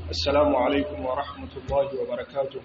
السلام عليكم ورحمة الله وبركاته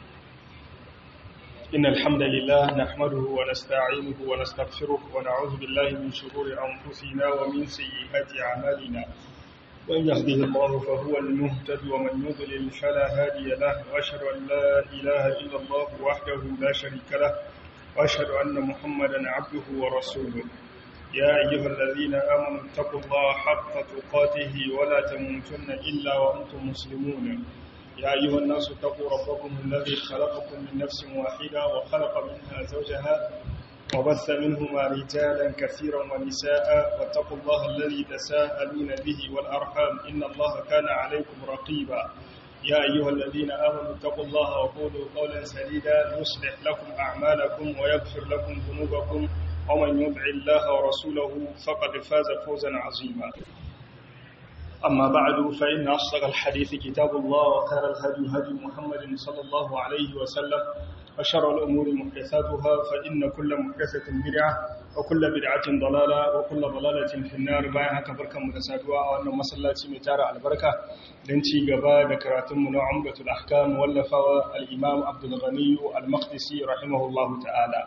إن الحمد لله نحمده ونستعينه ونستغفره ونعوذ بالله من شرور أنفسنا ومن سيئات أعمالنا وإن يهده الله فهو المهتد ومن يضلل فلا هادي له وأشهد أن لا إله إلا الله وحده لا شريك له وأشهد أن محمدا عبده ورسوله يا أيها الذين آمنوا اتقوا الله حق تقاته ولا تموتن إلا وأنتم مسلمون يا أيها الناس اتقوا ربكم الذي خلقكم من نفس واحدة وخلق منها زوجها وبث منهما رجالا كثيرا ونساء واتقوا الله الذي تساءلون به والأرحام إن الله كان عليكم رقيبا يا أيها الذين آمنوا اتقوا الله وقولوا قولا سديدا يصلح لكم أعمالكم ويغفر لكم ذنوبكم ومن يطع الله ورسوله فقد فاز فوزا عظيما أما بعد فإن أصدق الحديث كتاب الله وخير الهدي هدي محمد صلى الله عليه وسلم وشر الأمور محدثاتها فإن كل محدثة بدعة وكل بدعة ضلالة وكل ضلالة في النار بايها كبركة متسادوة وأن مسلاتي متارة البركة لنتي قبا ذكراتم من عمدة الأحكام واللفا الإمام عبد الغني المقدسي رحمه الله تعالى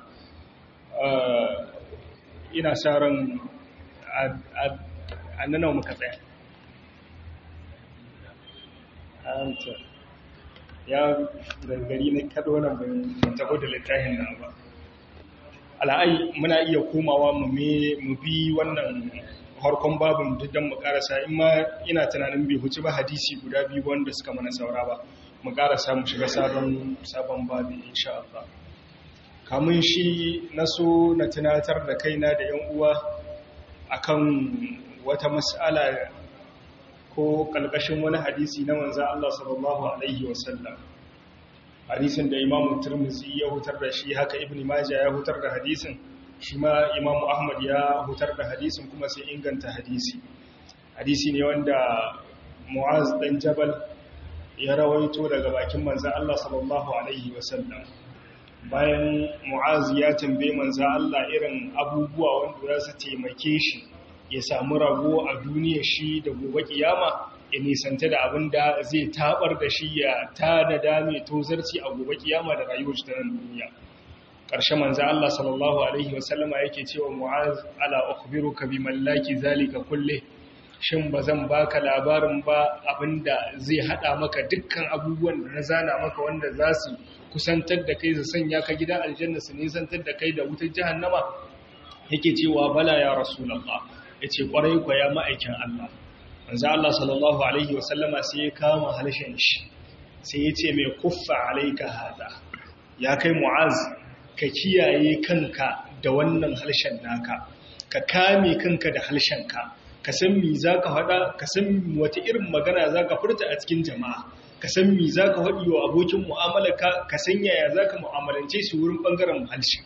ina sa ran annanawa muka tsaya ya gangari na kado nan ban taho da littafin nan ba ala'ai muna iya komawa mu bi wannan harkon babin duk don mu karasa in ma ina tunanin bai huci ba hadisi guda biyu wanda suka mana saura ba mu karasa mu shiga sabon babi insha Allah kamun shi na so na tunatar da kaina da yan uwa akan wata mas'ala ko kalkashin wani hadisi na manzo Allah sallallahu alaihi wasallam hadisin da Imam Tirmidhi ya hutar da shi haka Ibn Majah ya hutar da hadisin shi ma Imam Ahmad ya hutar da hadisin kuma sai inganta hadisi hadisi ne wanda Mu'az dan Jabal ya rawaito daga bakin manzo Allah sallallahu alaihi wasallam bayan mu'az ya tambaye manza Allah irin abubuwa wanda za su taimake shi ya samu rago a duniya shi da gobe kiyama ya nisanta da abin da zai tabar da shi ya tada dame tozarci a gobe kiyama da rayuwar shi ta nan duniya ƙarshe manza Allah sallallahu alaihi wasallama yake cewa mu'az ala ukhbiruka bi mallaki zalika kulle shin ba zan baka labarin ba abinda zai hada maka dukkan abubuwan da na zana maka wanda za su kusantar da kai su sanya ka gida aljanna su nisantar da kai da wutar jahannama yake cewa bala ya rasulullah yace kwarai kwa ya ma'aikin Allah manzo Allah sallallahu alaihi wasallama sai ya kama halshen shi sai ya ce mai kuffa alaika hada ya kai mu'az ka kiyaye kanka da wannan halshen naka ka kame kanka da halshenka ka san mi zaka faɗa ka san wata irin magana zaka furta a cikin jama'a ka san mi za ka haɗi wa abokin mu'amalaka ka san yaya za ka mu'amalance su wurin ɓangaren halshi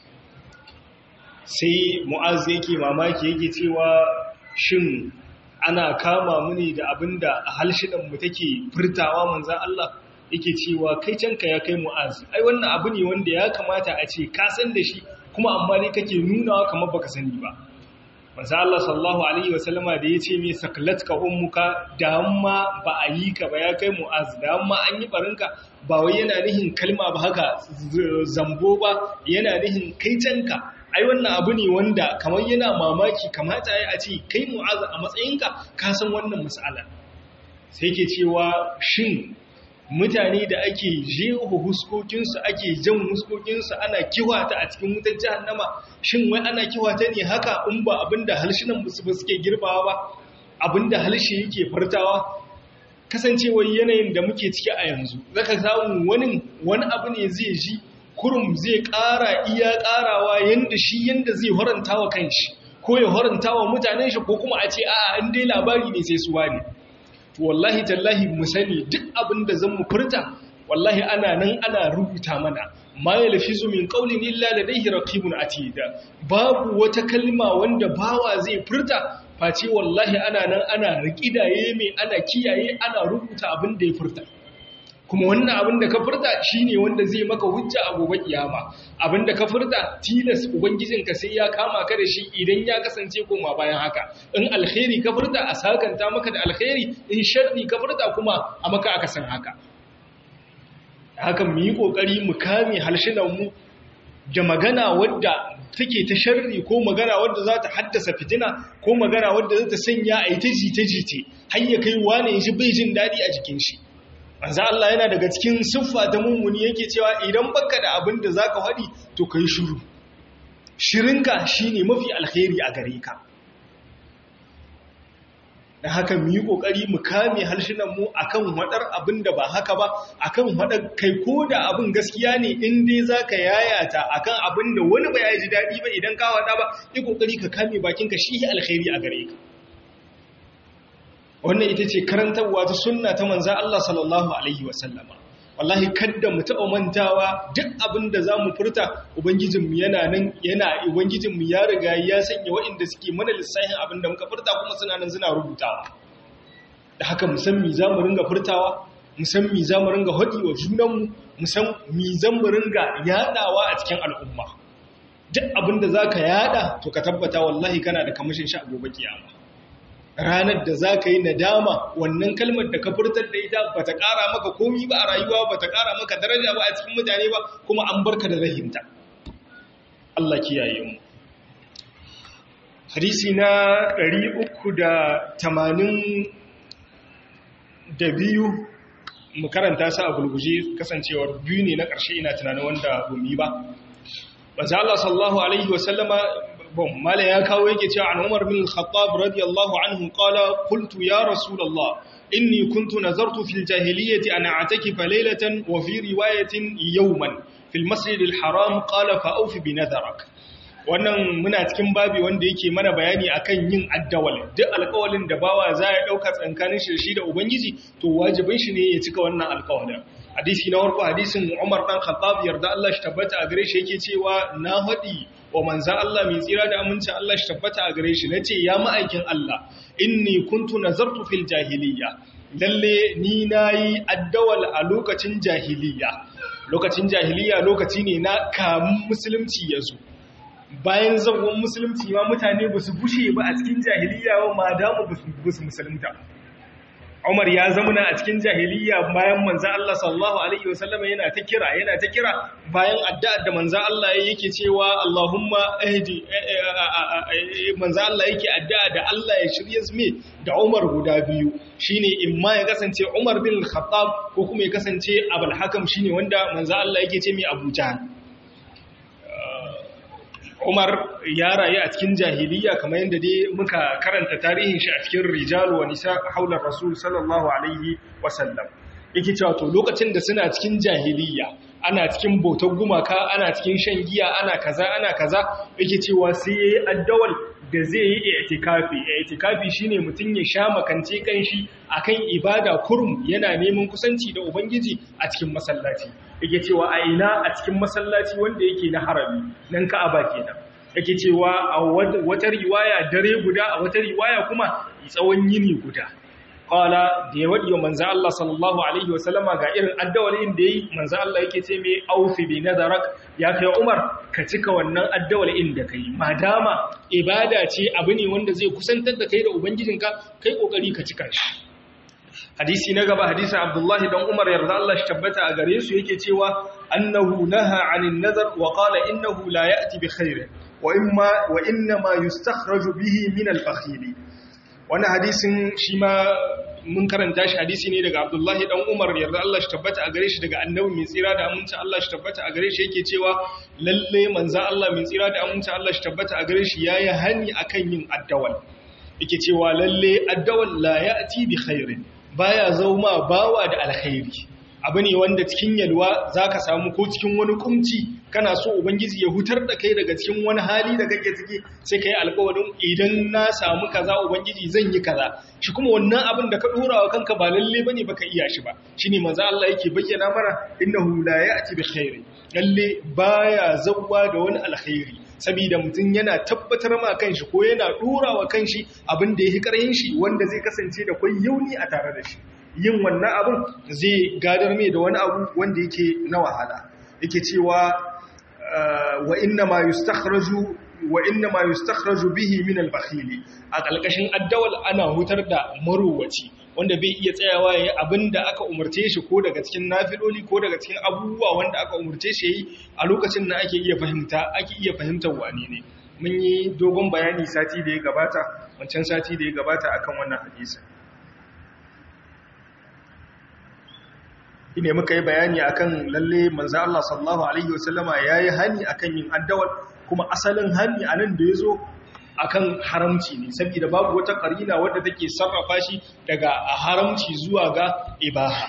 sai mu'az yake mamaki yake cewa shin ana kama muni da abin da halshidanmu take furtawa manzan Allah yake cewa kai canka ya kai mu'az ai wannan abu ne wanda ya kamata a ce ka san da shi kuma amma ne kake nunawa kamar baka sani ba manzo Allah sallallahu alaihi wasallama da yace me saklatka ummuka da amma ba a yi ka ba ya kai mu'az da amma an yi barinka ba wai yana nihin kalma ba haka zambo ba yana nihin kai canka ai wannan abu ne wanda kamar yana mamaki kamata ya ce kai mu'az a matsayinka ka san wannan mas'ala sai ke cewa shin mutane da ake jeho huskokinsu ake jan huskokinsu ana kiwata a cikin wutar jahannama shin wai ana kiwata ne haka in ba abinda halshinan musu ba suke girbawa ba abinda halshe yake fartawa kasancewar yanayin da muke ciki a yanzu zaka samu wani wani abu ne zai ji kurum zai ƙara iya ƙarawa yanda shi yanda zai horanta wa kanshi ko ya horanta wa mutanen shi ko kuma a ce a'a in dai labari ne sai suwa ne wallahi tallahi mu sani duk abin da zan mu furta wallahi ana nan ana rubuta mana ma yalfizu min qawlin illa ladayhi raqibun atid babu wata kalma wanda bawa zai furta face wallahi ana nan ana rikidaye mai ana kiyaye ana rubuta abin da ya furta kuma wannan abin da ka furta shine wanda zai maka hujja a gobe kiyama abin da ka furta tilas ubangijinka sai ya kama ka da shi idan ya kasance koma bayan haka in alkhairi ka furta a sakanta maka da alkhairi in sharri ka furta kuma a maka aka san haka haka mu yi kokari mu kame halshinan mu da magana wadda take ta sharri ko magana wadda za ta haddasa fitina ko magana wadda za ta sanya a yi ta jite-jite har ya kai wane ya ji bai jin daɗi a jikin shi manzo Allah yana daga cikin siffa ta mummuni yake cewa idan baka da abin da zaka faɗi to kai shiru shirinka shine mafi alkhairi a gare ka dan haka mu yi kokari mu kame harshenan mu akan wadar abin da ba haka ba akan wadar kai ko da abin gaskiya ne in dai zaka yayata akan abin da wani ba ya ji dadi ba idan ka wada ba yi kokari ka kame bakinka shi alkhairi a gare ka wannan ita ce karantarwa ta sunna ta manzan Allah sallallahu Alaihi wasallama wallahi kadda mu taɓa mantawa duk abin da za mu furta ubangijinmu yana nan yana ubangijinmu ya riga ya sanya waɗanda suke mana lissafin abin da muka furta kuma suna nan suna rubutawa da haka mu san mi za mu ringa furtawa mu san mi za mu ringa haɗi wa junanmu mu san mi za mu ringa yaɗawa a cikin al'umma duk abin da za ka yaɗa to ka tabbata wallahi kana da kamashin sha gobe kiyama ranar da za ka yi nadama wannan kalmar da ka furtar da ita ba ta ƙara maka komi ba a rayuwa ba ta ƙara maka daraja ba a cikin mutane ba kuma an barka da rahinta Allah kiyaye mu hadisi na 382 mu karanta sa a gulguje kasancewar biyu ne na ƙarshe ina tunanin wanda gumi ba manzo Allah sallallahu alaihi wasallama bon mala ya kawo yake cewa an Umar bin Khattab radiyallahu anhu qala qultu ya rasulullah inni kuntu nazartu fil jahiliyyati an a'takifa laylatan wa fi riwayatin yawman fil masjid al haram qala fa awfi bi nadharak wannan muna cikin babi wanda yake mana bayani akan yin addawal duk alƙawalin da bawa za ya dauka tsankanin shi da ubangiji to wajibin shi ne ya cika wannan alƙawalin hadisi na farko hadisin Umar dan Khattab yarda Allah shi tabbata a gare shi yake cewa na hadi wa manzan Allah mai tsira da amincin Allah shi tabbata a gare shi na ce ya ma'aikin Allah inni kuntu nazartu fil jahiliya lalle ni na yi addawal a lokacin jahiliya lokacin jahiliya lokaci ne na kamun musulunci ya zo bayan zagon musulunci ma mutane ba su bushe ba a cikin jahiliya ba ma damu ba su musulunta Umar ya zamana a cikin jahiliya bayan manzo Allah sallallahu alaihi wasallam yana ta kira yana ta kira bayan addu'ar da manzo Allah yake cewa Allahumma ahdi manzo Allah yake addu'a da Allah ya shirye su da Umar guda biyu shine imma ya kasance Umar bin Khattab ko kuma ya kasance Abul Hakam shine wanda manzo Allah yake ce mai Abu Jahl Umar ya rayu a cikin jahiliya kamar yadda dai muka karanta tarihin shi a cikin rijalu wa nisa haular rasul sallallahu alaihi wasallam yake cewa to lokacin da suna cikin jahiliya ana cikin bautar gumaka ana cikin shan giya ana kaza ana kaza yake cewa sai yayi addawal da zai yi i'tikafi i'tikafi shine mutun ya sha makance kanshi akan ibada kurum yana neman kusanci da ubangiji a cikin masallaci yake cewa a ina a cikin masallaci wanda yake na harami nan ka'aba kenan yake cewa a wata riwaya dare guda a wata riwaya kuma tsawon yini guda qala da ya wadi manzo Allah sallallahu alaihi wasallama ga irin addawalin da yayi manzo Allah yake ce mai aufi bi nadarak ya kai Umar ka cika wannan addawalin da kai madama ibada ce abu ne wanda zai kusantar da kai da ubangijinka kai kokari ka cika shi hadisi na gaba hadisin abdullahi dan umar yarda Allah shi tabbata a gare su yake cewa annahu naha anin nazar wa qala innahu la ya'ti bi khairin wa imma wa inna ma yustakhraju bihi min al-bakhili wannan hadisin shi ma mun karanta shi hadisi ne daga abdullahi dan umar yarda Allah shi tabbata a gare shi daga annabi mai tsira da aminci Allah shi tabbata a gare shi yake cewa lalle manzo Allah mai tsira da aminci Allah shi tabbata a gare shi yayi hani akan yin addawal yake cewa lalle addawal la ya'ti bi khairin baya zauma bawa da alkhairi abu ne wanda cikin yalwa zaka samu ko cikin wani kumci kana so ubangiji ya hutar da kai daga cikin wani hali da kake ciki sai kai alƙawarin idan na samu kaza ubangiji zan yi kaza shi kuma wannan abin da ka dora wa kanka ba lalle bane baka iya shi ba shine manzo Allah yake bayyana mana innahu la ya'ti bi khairi lalle baya zawwa da wani alkhairi saboda mutum yana tabbatar ma kanshi ko yana dora wa kanshi abin da yake karhin shi wanda zai kasance da kwai yauni a tare da shi yin wannan abin zai gadar mai da wani abu wanda yake na wahala yake cewa wa inna ma yustakhraju wa inna ma yustakhraju bihi min al-bakhili a kalkashin addawal ana hutar da marowaci wanda bai iya tsayawa yayi abinda aka umurce shi ko daga cikin nafiloli ko daga cikin abubuwa wanda aka umurce shi yayi a lokacin da ake iya fahimta ake iya fahimtar wani ne mun yi dogon bayani sati da ya gabata wancan sati da ya gabata akan wannan hadisi ine muka yi bayani akan lalle manzo Allah sallallahu alaihi wasallama yayi hani akan yin addawal kuma asalin hani anan da yazo akan haramci ne saboda babu wata karina wadda take sarrafa shi daga haramci zuwa ga ibaha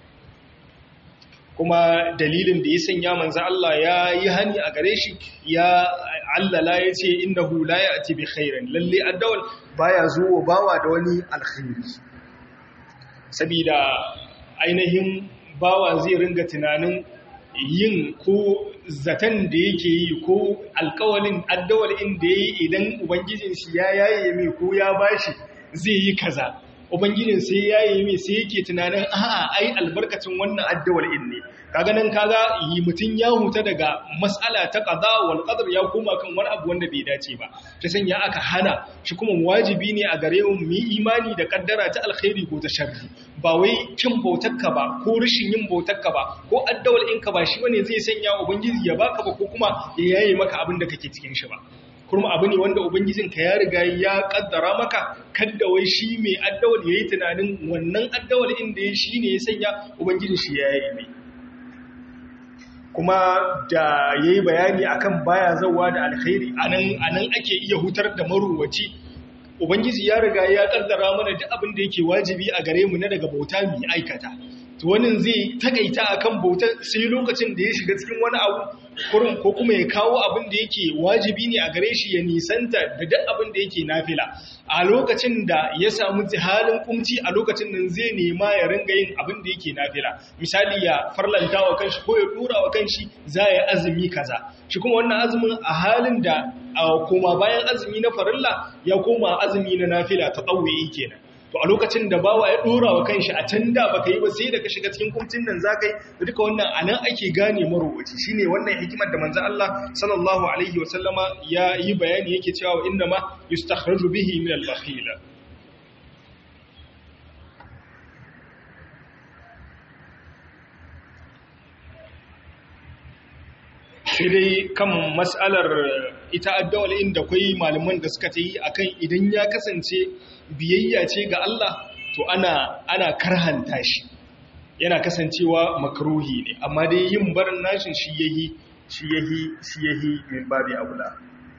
kuma dalilin da ya sanya manzo Allah yayi hani a gare shi ya allala yace innahu la ya'ti bi khairin lalle addawal baya zuwa bawa da wani alkhairi saboda ainihin bawa zai ringa tunanin yin ko zaton da yake yi ko alkawalin addawalin da ya yi idan ubangijin shi ya yaye mai ko ya bashi zai yi kaza ubangijin sai ya yaye mai sai yake tunanin a'a ai albarkacin wannan addawalin ne kaga nan kaga yi mutun ya huta daga mas'ala ta qada wal qadar ya koma kan wani abu wanda bai dace ba ta sanya aka hana shi kuma wajibi ne a gare mu mu imani da kaddara ta alkhairi ko ta sharri ba wai kin bautarka ba ko rashin yin bautarka ba ko addawal ɗinka ba shi bane zai sanya ubangiji ya baka ba ko kuma ya yaye maka abin da kake cikin shi ba kuma abu ne wanda ubangijinka ya riga ya kaddara maka kadda wai shi mai addawal yayi tunanin wannan addawal inda ya shi ne ya sanya ubangijin shi ya yaye mai kuma da yayi bayani akan baya zawa da alkhairi anan anan ake iya hutar da maruwaci ubangiji ya riga ya kaddara mana duk abin da yake wajibi a gare mu na daga bauta mu aikata to wannan zai takaita akan bauta sai lokacin da ya shiga cikin wani abu kurin ko kuma ya kawo abin da yake wajibi ne a gare shi ya nisanta da duk abin da yake nafila a lokacin da ya samu halin kumci a lokacin nan zai nema ya ringa yin abin da yake nafila misali ya farlanta wa kanshi ko ya dura wa kanshi za ya azumi kaza shi kuma wannan azumin a halin da koma bayan azumi na farilla ya koma azumi na nafila ta tsawai kenan to a lokacin da bawa ya dora wa kanshi a can da baka yi ba sai da ka shiga cikin kumcin nan zaka yi duka wannan anan ake gane marowaci shine wannan hikimar da manzo Allah sallallahu alaihi wasallama ya yi bayani yake cewa inna ma yustakhraju bihi min al-bakhil sai dai kan mas'alar ita addawal inda kwai malaman da suka ta yi akan idan ya kasance biyayya ce ga Allah to ana ana karhanta shi yana kasancewa makruhi ne amma dai yin barin nashin shi yahi shi yahi shi yahi min babi aula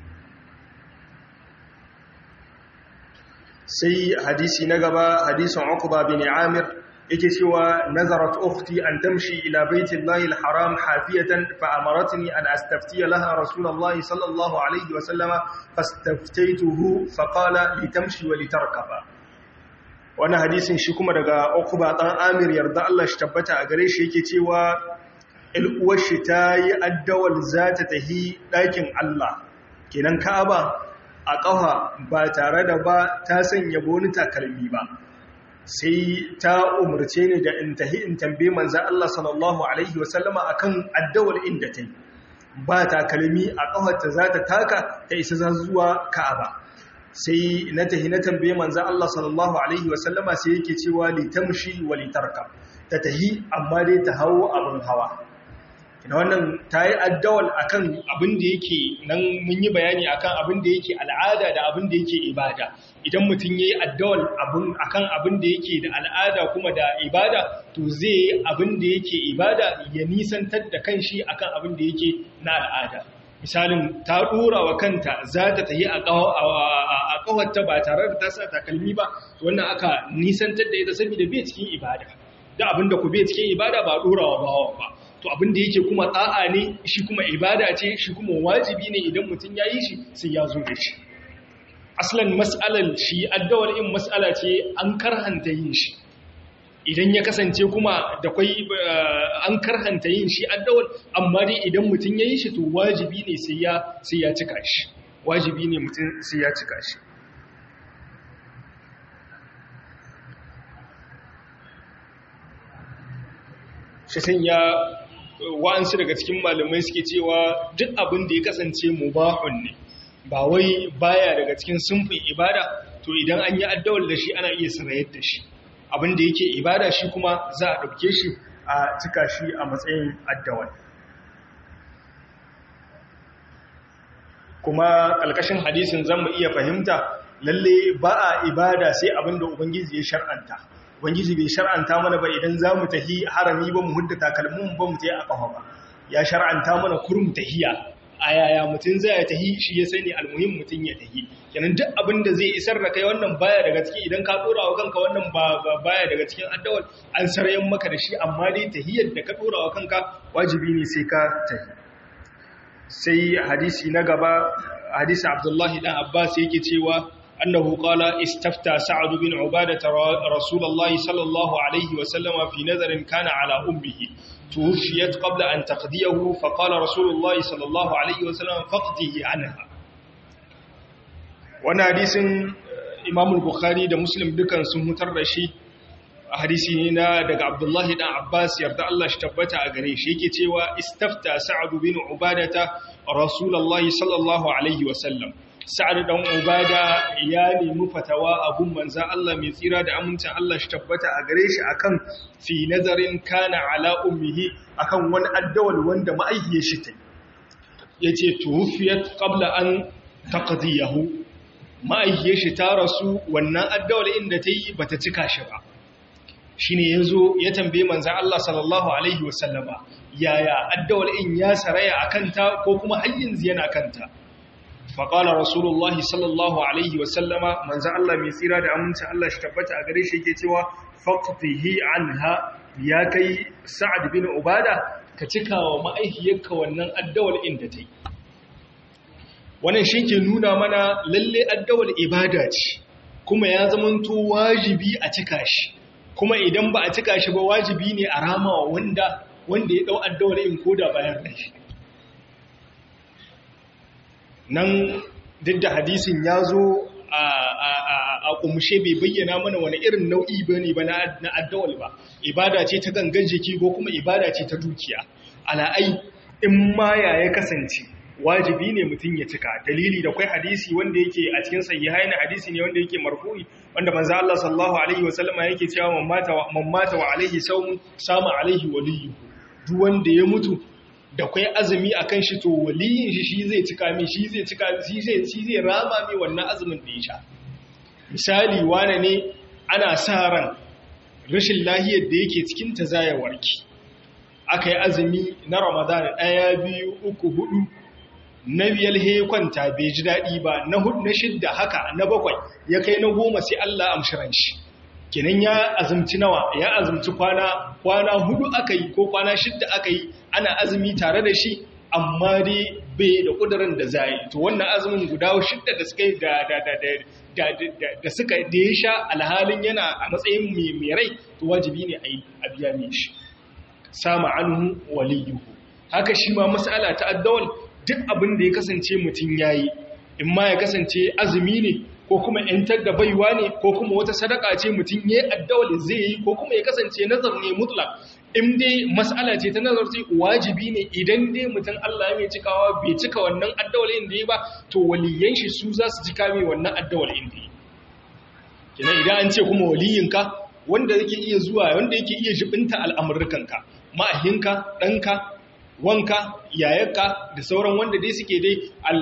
sai hadisi na gaba hadisin Uqba bin Amir yake cewa nazarat ukhti an tamshi ila baitillahi alharam hafiyatan fa amaratni an astaftiya laha rasulullahi sallallahu alaihi wa sallama fastaftaytuhu fa qala litamshi wa litarkaba wannan hadisin shi kuma daga Uqba dan Amir yarda Allah shi tabbata a gare shi yake cewa il uwar shi tayi addawal zata tahi dakin Allah kenan Ka'aba a ƙafa ba tare da ba ta sanya boni takalmi ba sai ta umarce ni da in tahi in tambaye manzan Allah sallallahu Alaihi wasallama a kan addawar inda ta yi ba takalmi a ƙafarta za ta taka ta isa za zuwa ka'aba sai na tahi na tambaye manzan Allah sallallahu Alaihi wasallama sai yake cewa litamshi wa litarka ta tahi amma dai ta hawo abin hawa ina wannan ta yi addawal a kan abin da yake nan mun yi bayani a kan abin da yake al'ada da abin da yake ibada idan mutum ya yi addawal a kan abin da yake da al'ada kuma da ibada to zai yi abin da yake ibada ya nisantar da kan shi a kan abin da yake na al'ada misalin ta ɗora wa kanta za ta tafi a ƙawarta ba tare da ta sa takalmi ba wannan aka nisantar da ita saboda bai cikin ibada da abin da ku bai cikin ibada ba ɗora wa bawa ba to abin da yake kuma tsa'a ne shi kuma ibada ce shi kuma wajibi ne idan mutum ya yi shi sai ya zo da shi aslan mas'alar shi addawar in mas'ala ce an karhanta yin shi idan ya kasance kuma da kwai an karhanta yin shi addawar amma dai idan mutum ya yi shi to wajibi ne sai ya sai ya cika shi wajibi ne mutum sai ya cika shi shi sanya wa'ansu daga cikin malamai suke cewa duk abin da ya kasance mubahun ne ba wai baya daga cikin sunfin ibada to idan an yi addawal da shi ana iya sarayar da shi abin da yake ibada shi kuma za a ɗauke shi a cika shi a matsayin addawal kuma ƙalƙashin hadisin zan mu iya fahimta lalle ba a ibada sai abin da ubangiji ya shar'anta ubangiji bai shar'anta mana ba idan za mu tahi harami ba mu hudda takalmin ba mu tahi a ƙafa ba ya shar'anta mana kurum tahiya a yaya mutum zai ya tahi shi ya sani almuhim mutum ya tahi kenan duk abin da zai isar da kai wannan baya daga cikin idan ka dora wa kanka wannan ba baya daga cikin addawal an sarayen maka da shi amma dai tahiyar da ka dora wa kanka wajibi ne sai ka tahi sai hadisi na gaba hadisi abdullahi dan abbas yake cewa أنه قال استفتى سعد بن عبادة رسول الله صلى الله عليه وسلم في نذر كان على أمه توفيت قبل أن تقضيه فقال رسول الله صلى الله عليه وسلم فقضه عنها وانا حديث إمام البخاري ده مسلم دكان سمتر رشي hadisi ne na daga Abdullahi dan Abbas yarda Allah shi tabbata a gare shi yake cewa istafta Sa'ad bin Ubadata Rasulullahi sallallahu alaihi wasallam Sa'ad dan Ubada ya nemi fatawa a gun manzon Allah mai tsira da amincin Allah shi tabbata a gare shi akan fi nazarin kana ala ummihi akan wani addawal wanda ma'aihiyar shi ta yace tuwfiyat qabla an taqdiyahu ma'aihiyar shi ta rasu wannan addawal inda ta yi bata cika shi ba shi ne ya zo ya tambaye manzan Allah sallallahu Alaihi wasallama yaya addawal in ya saraya a kanta ko kuma yanzu yana kanta faƙalar rasulullah sallallahu Alaihi wasallama manzan Allah mai tsira da aminci Allah shi tabbata a gare shi ke cewa faƙfihi anha ya kai sa'ad bin ubada ka cika wa ma'aihiyarka wannan addawal inda ta yi wannan shi ke nuna mana lalle addawal ibada ce kuma ya zamanto wajibi a cika shi kuma idan ba a cika shi ba wajibi ne a rama wanda wanda ya dau addawar in koda bayan rai nan duk da hadisin ya zo a kumshe bai bayyana mana wani irin nau'i ba ne ba na addawal ba ibada ce ta gangan jiki ko kuma ibada ce ta dukiya ala'ai in ma ya ya kasance wajibi ne mutum ya cika dalili da kwai hadisi wanda yake a cikin sahihai na hadisi ne wanda yake marfu'i wanda manzo Allah sallallahu alaihi wasallama yake cewa man mata wa man mata wa alaihi sawm sama alaihi waliyyu duk wanda ya mutu da kwai azumi akan shi to waliyin shi shi zai cika mi shi zai cika shi zai shi zai rama mi wannan azumin da ya sha misali wane ne ana sa ran rashin lahiyar da yake cikin ta zaya warki aka yi azumi na Ramadan ɗaya biyu uku hudu na biyar he kwanta bai ji daɗi ba na hudu na shidda haka na bakwai ya kai na goma sai Allah amshiran shi kenan ya azumci nawa ya azumci kwana kwana hudu aka yi ko kwana shidda aka yi ana azumi tare da shi amma dai bai da kudurin da zai to wannan azumin guda shidda da suka da da da da da suka da ya sha alhalin yana a matsayin mai mai rai to wajibi ne a biya mai shi sama anhu waliyuhu haka shi ma mas'ala ta addawal duk abin da ya kasance mutum ya yi in ma ya kasance azumi ne ko kuma ‘yantar da baiwa ne ko kuma wata sadaka ce mutum ya yi addawali zai yi ko kuma ya kasance nazar ne mutlak in dai mas'ala ce ta nazar sai wajibi ne idan dai mutum Allah mai cikawa bai cika wannan addawalin da ya ba to waliyan shi su za su cika mai wannan addawalin da ya kina idan an ce kuma waliyinka wanda yake iya zuwa wanda yake iya jibinta al'amurkanka ma'ahinka ɗanka wanka yayarka da sauran wanda dai suke dai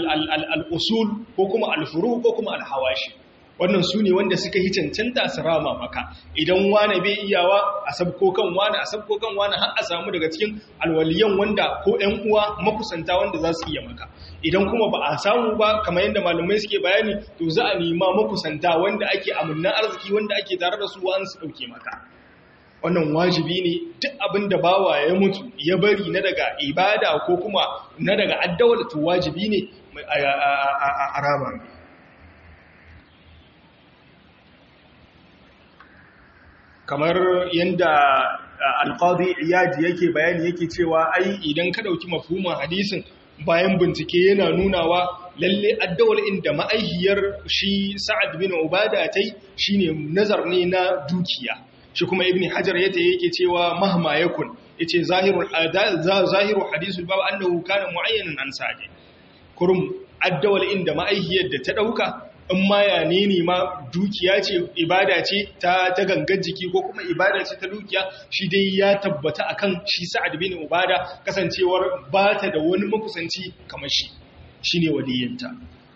al'usul ko kuma alfuru ko kuma alhawashi wannan su ne wanda suka yi cancanta su rama maka idan wane bai iyawa a sabko kan wane a sabko kan wane har a samu daga cikin alwaliyan wanda ko ‘yan uwa makusanta wanda za su iya maka idan kuma ba a samu ba kamar yadda malamai suke bayani to za a nema makusanta wanda ake amunnan arziki wanda ake tare da su wa'an su ɗauke maka wannan wajibi ne duk abin da bawa ya mutu ya bari na daga ibada ko kuma na daga addawar to wajibi ne a rama kamar yadda alƙadi iyadi yake bayani yake cewa ai idan ka ɗauki mafhumin hadisin bayan bincike yana nunawa lalle addawar inda ma'aihiyar shi sa'ad bin ubada ta yi shine nazar ne na dukiya shi kuma ibn hajar yata yake cewa mahma yakun yace zahirul zahiru hadisul bab annahu kana muayyanan an sa'id kurum addawal inda ma'aihiyar da ta dauka in ma ya ne ma dukiya ce ibada ce ta ta gangan jiki ko kuma ibada ce ta dukiya shi dai ya tabbata akan shi sa'ad bin ubada kasancewar ba ta da wani makusanci kamar shi shine waliyinta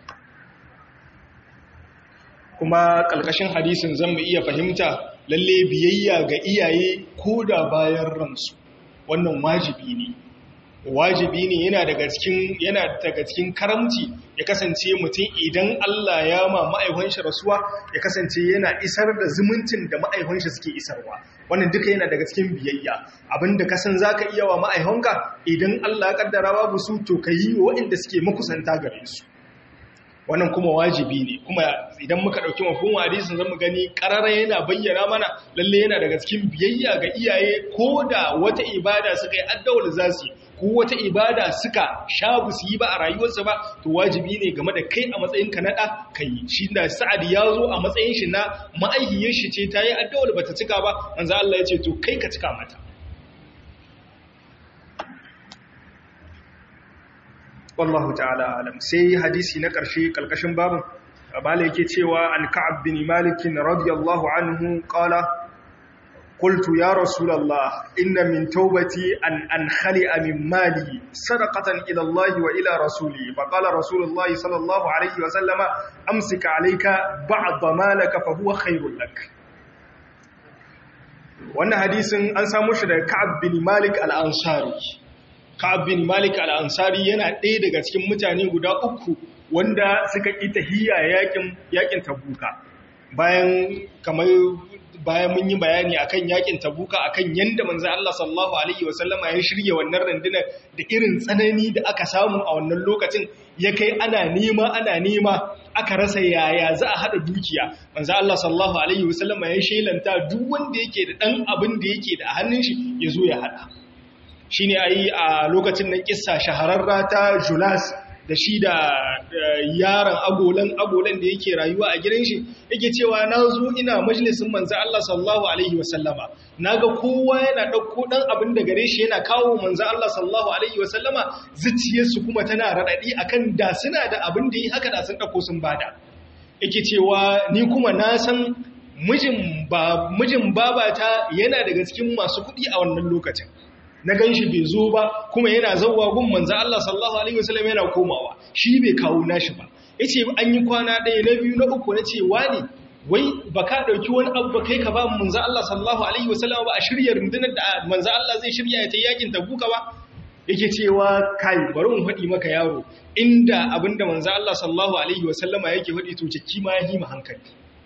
kuma kalkashin hadisin zan mu iya fahimta lalle biyayya ga iyaye ko da bayan ransu wannan wajibi ne wajibi ne yana daga cikin yana daga cikin karamci ya kasance mutum idan Allah ya ma ma'aihon shi rasuwa ya kasance yana isar da zumuncin da ma'aihon shi suke isarwa wannan duka yana daga cikin biyayya abinda ka san zaka iya wa ma'aihonka idan Allah ya kaddara babu su to kayi wa waɗanda suke makusanta gare su wannan kuma wajibi ne kuma idan muka ɗauki mafhumul hadisin zamu gani qarara yana bayyana mana lalle yana daga cikin biyayya ga iyaye ko da wata ibada suka yi addawul zasu ko wata ibada suka sha su yi ba a rayuwarsa ba to wajibi ne game da kai a matsayin ka na ɗa kai shi da sa'ad ya zo a matsayin shi na ma'aihiyar shi ce ta yi addawul bata cika ba manzo Allah ya ce to kai ka cika mata wallahu ta'ala alam sai hadisi na ƙarshe ƙalƙashin babin bala yake cewa an ka'ab bin malik radiyallahu anhu qala qultu ya rasulullah inna min tawbati an ankhali'a min mali sadaqatan ila Allah wa ila rasuli fa qala rasulullah sallallahu alayhi wa sallama amsik alayka ba'd malaka fa huwa khairul lak wannan hadisin an samu shi daga ka'ab bin malik al-ansari Ka'ab bin Malik al-Ansari yana ɗaya daga cikin mutane guda uku wanda suka ƙi tahiyya yakin yakin Tabuka. Bayan kamar bayan mun yi bayani akan yakin Tabuka akan yanda manzo Allah sallallahu alaihi wasallama ya shirye wannan rundunar da irin tsanani da aka samu a wannan lokacin ya kai ana nema ana nema aka rasa yaya za a hada dukiya manzo Allah sallallahu alaihi wasallama ya shelanta duk wanda yake da dan abin da yake da hannun shi ya zo ya hada shi ne a yi a lokacin nan kissa shahararra ta julas da shi da yaron agolan agolan da yake rayuwa a gidan shi yake cewa na zo ina majalisun manzan Allah sallallahu Alaihi wasallama na ga kowa yana ɗauko ɗan abin da gare shi yana kawo manzan Allah sallallahu Alaihi wasallama zuciyarsu kuma tana raɗaɗi akan da suna da abin da yi haka da sun ɗauko sun bada yake cewa ni kuma na san mijin babata yana daga cikin masu kuɗi a wannan lokacin na gan shi bai zo ba kuma yana zauwa gun manzan Allah sallallahu Alaihi wasallam yana komawa shi bai kawo nashi ba ya ce an yi kwana ɗaya na biyu na uku na ce wani wai ba ka ɗauki wani abu ba kai ka ba manzan Allah sallallahu Alaihi wasallam ba a shirya rundunar da manzan Allah zai shirya ya ta yakin tabuka ba yake cewa kai bari in faɗi maka yaro inda abinda manzan Allah sallallahu Alaihi wasallama yake faɗi to ciki ma ya hima hankali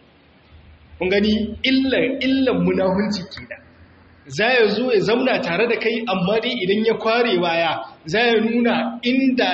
kun gani illan illan munahunci kenan za ya zo ya zamna tare da kai amma dai idan ya kware baya za ya nuna inda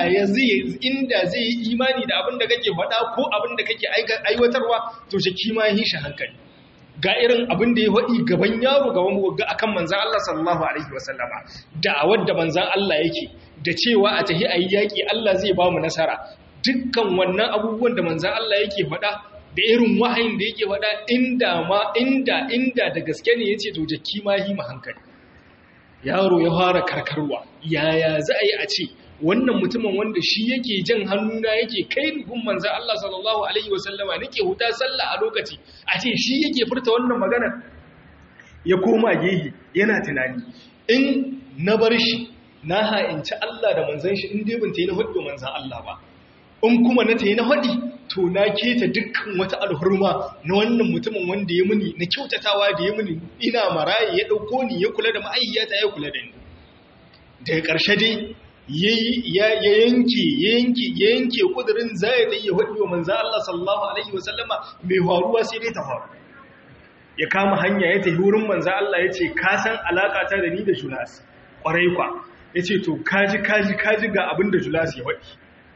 zai yi imani da abin da kake faɗa ko abin da kake aiwatarwa to shi kima yi shi hankali ga irin abin da ya faɗi gaban yaro gaban wagga akan manzan Allah sallallahu alaihi wasallama da wadda manzan Allah yake da cewa a tahi a yi yaƙi Allah zai ba mu nasara dukkan wannan abubuwan da manzan Allah yake faɗa da irin wahayin da yake faɗa inda ma inda inda da gaske ne yace to jakki ma yi ma hankali yaro ya fara karkarwa yaya za a yi a ce wannan mutumin wanda shi yake jan hannuna yake kai gun manzo Allah sallallahu alaihi wasallama nake huta sallah a lokaci a ce shi yake furta wannan magana ya koma gehi yana tunani in na bar shi na ha'inci Allah da manzon shi in dai ban tayi na hudu manzon Allah ba in kuma na tayi na hudi to na keta dukkan wata alhurma na wannan mutumin wanda ya muni na kyautatawa da ya muni ina maraye ya dauko ni ya kula da ma'ayyata ya kula da ni daga ƙarshe dai ya yanke ya yanke ya yanke kudirin zai da ya hudu wa manzo Allah sallallahu alaihi wasallama mai faruwa sai dai ta faru ya kama hanya ya tafi wurin manzo Allah ya ce ka san alaka ta da ni da Julas kwarai kwa ya ce to kaji kaji kaji ga abin da Julas ya faɗi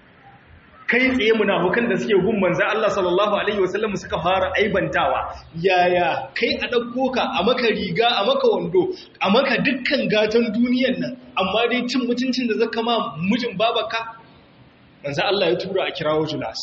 kai tsaye munafukan da suke gun manzo Allah sallallahu alaihi wasallam suka fara aibantawa yaya kai a dauko ka a maka riga a maka wando a maka dukkan gatan duniyan nan amma dai cin mutuncin da zaka ma mijin babaka manzo Allah ya tura a kirawo Julas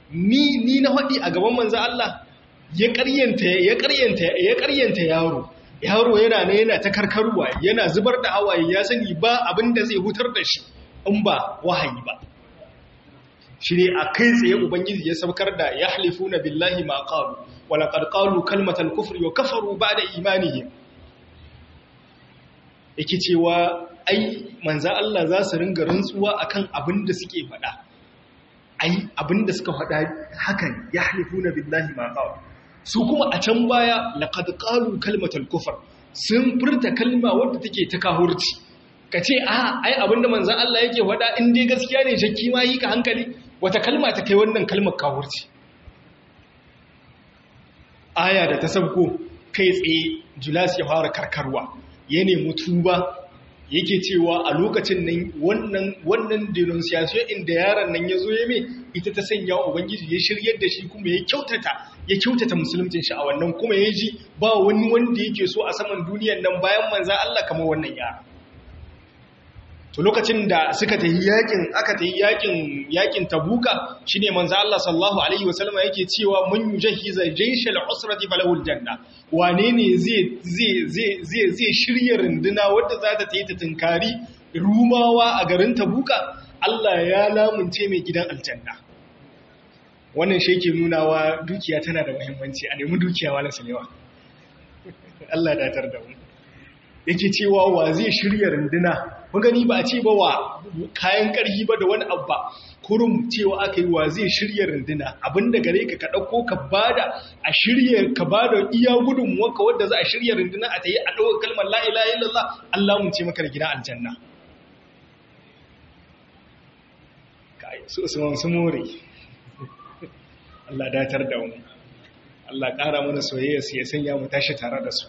ni ni na hadi a gaban manzo Allah ya ƙaryanta ya ƙaryanta ya ƙaryanta yaro yaro yana ne yana ta karkarwa yana zubar da hawaye ya sani ba abin da zai hutar da shi in ba wahayi ba shi ne a kai tsaye ubangiji ya saukar da ya halifu na billahi ma ƙalu wala ƙarƙalu kalmatar kufri wa kafaru ba da imanihim yake cewa ai manza Allah za su ringa rantsuwa akan abin da suke faɗa ai abin da suka faɗa hakan ya halifu na billahi ma ƙalu su kuma a can baya laqad qalu kalmatal kufr sun furta kalma wadda take ta kahurci kace a ai abinda manzon Allah yake faɗa in dai gaskiya ne shakki ma yi ka hankali wata kalma ta kai wannan kalmar kahurci aya da ta sabko kai tsaye Julas ya fara karkarwa ya nemi tuba yake cewa a lokacin nan wannan wannan denunciation inda yaron nan ya zo ya me ita ta sanya ubangiji ya shiryar da shi kuma ya kyautata ya kyautata musuluncin shi a wannan kuma ya ji ba wani wanda yake so a saman duniyar nan bayan manzan Allah kamar wannan yara to lokacin da suka tafi yakin aka tafi yakin yakin tabuka shine manzo Allah sallallahu alaihi wasallam yake cewa mun yujahiza jayshal usrati falahul janna wane ne zai zai zai zai zai shirye runduna wanda za ta tayi ta tunkari rumawa a garin tabuka Allah ya lamunce mai gidan aljanna wannan shi yake nunawa dukiya tana da muhimmanci a nemi dukiya wala salewa Allah da tar da mu yake cewa wa zai shirya runduna gani ba a ce ba wa kayan ƙarfi ba da wani abba kurum cewa aka yi wa zai shirya runduna abinda gare ka ka ɗauko ka bada a shirya ka bada iya gudunmuwarka wadda za a shirya runduna a ta yi a ɗaukar kalmar la'ila illallah Allah mun ce maka da gida aljanna su usman su more Allah datar da mu Allah ƙara mana soyayya su ya sanya mu tashi tare da su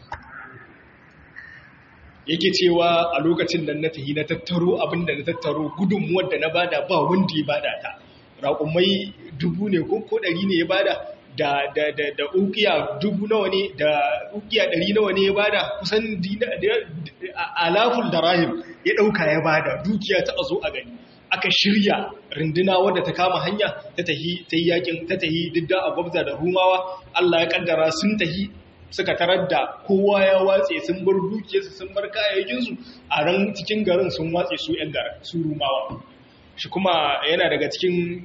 yake cewa a lokacin da na tahi na tattaro abinda na tattaro gudunmuwar da na bada ba wanda ya bada ta raƙumai dubu ne ko ko ɗari ne ya bada da da da da ukiya dubu nawa ne da ukiya ɗari nawa ne ya bada kusan alaful da rahim ya ɗauka ya bada dukiya ta a zo a gani aka shirya runduna wadda ta kama hanya ta tahi ta yi yakin ta tahi didda a gwabza da rumawa Allah ya kaddara sun tahi suka tarar da kowa ya watse sun bar dukiyarsu sun bar kayayyakinsu a ran cikin garin sun watse su ‘yan garin su rumawa shi kuma yana daga cikin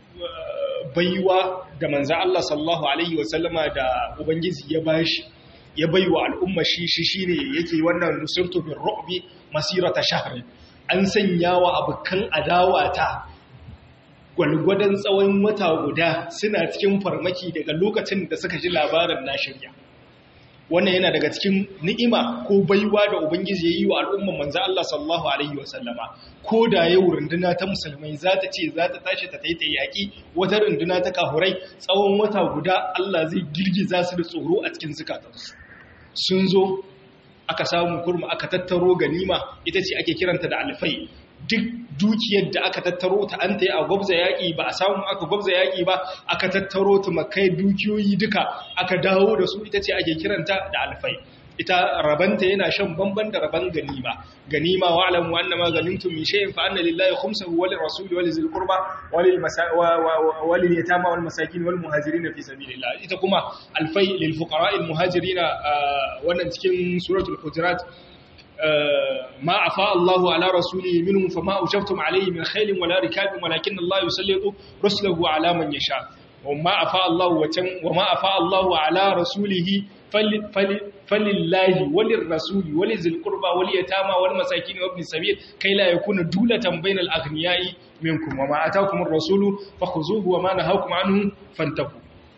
baiwa da manzan Allah sallallahu Alaihi wasallama da Ubangiji ya bashi ya baiwa al'umma shi shi shi ne yake wannan nusirtu bin ro'bi masirata shahari an sanya wa abokan adawa ta gwalgwadon tsawon wata guda suna cikin farmaki daga lokacin da suka ji labarin na shirya wannan yana daga cikin ni'ima ko baiwa da ubangiji ya yi wa al'umman manzo Allah sallallahu alaihi wasallama ko da yau runduna ta musulmai za ta ce za ta tashi ta taita yaƙi wata runduna ta kahurai tsawon wata guda Allah zai girgiza su da tsoro a cikin zukatansu sun zo aka samu kurma aka tattaro ganima ita ce ake kiranta da alfai duk dukiyar da aka tattaro ta an ta yi a gwabza yaƙi ba a samu aka gwabza yaƙi ba aka tattaro ta makai dukiyoyi duka aka dawo da su ita ce ake kiranta da alfai ita rabanta yana shan bamban da raban ganima ganima wa alamu anna ma ganimtum min shay'in fa anna lillahi khumsahu wa lirrasul wa lizil qurba wa lil wa lil yatama wal masakin wal muhajirin fi sabilillah ita kuma alfai lil fuqara al muhajirin wannan cikin suratul hujurat ما أفاء الله على رسوله منهم فما أجبتم عليه من خيل ولا ركاب ولكن الله يسلط رسله على من يشاء وما أفاء الله وتم وما أفاء الله على رسوله فل فل فلله وللرسول ولذي القربى واليتامى والمساكين وابن السبيل كي لا يكون دولة بين الأغنياء منكم وما أتاكم الرسول فخذوه وما نهاكم عنه فانتهوا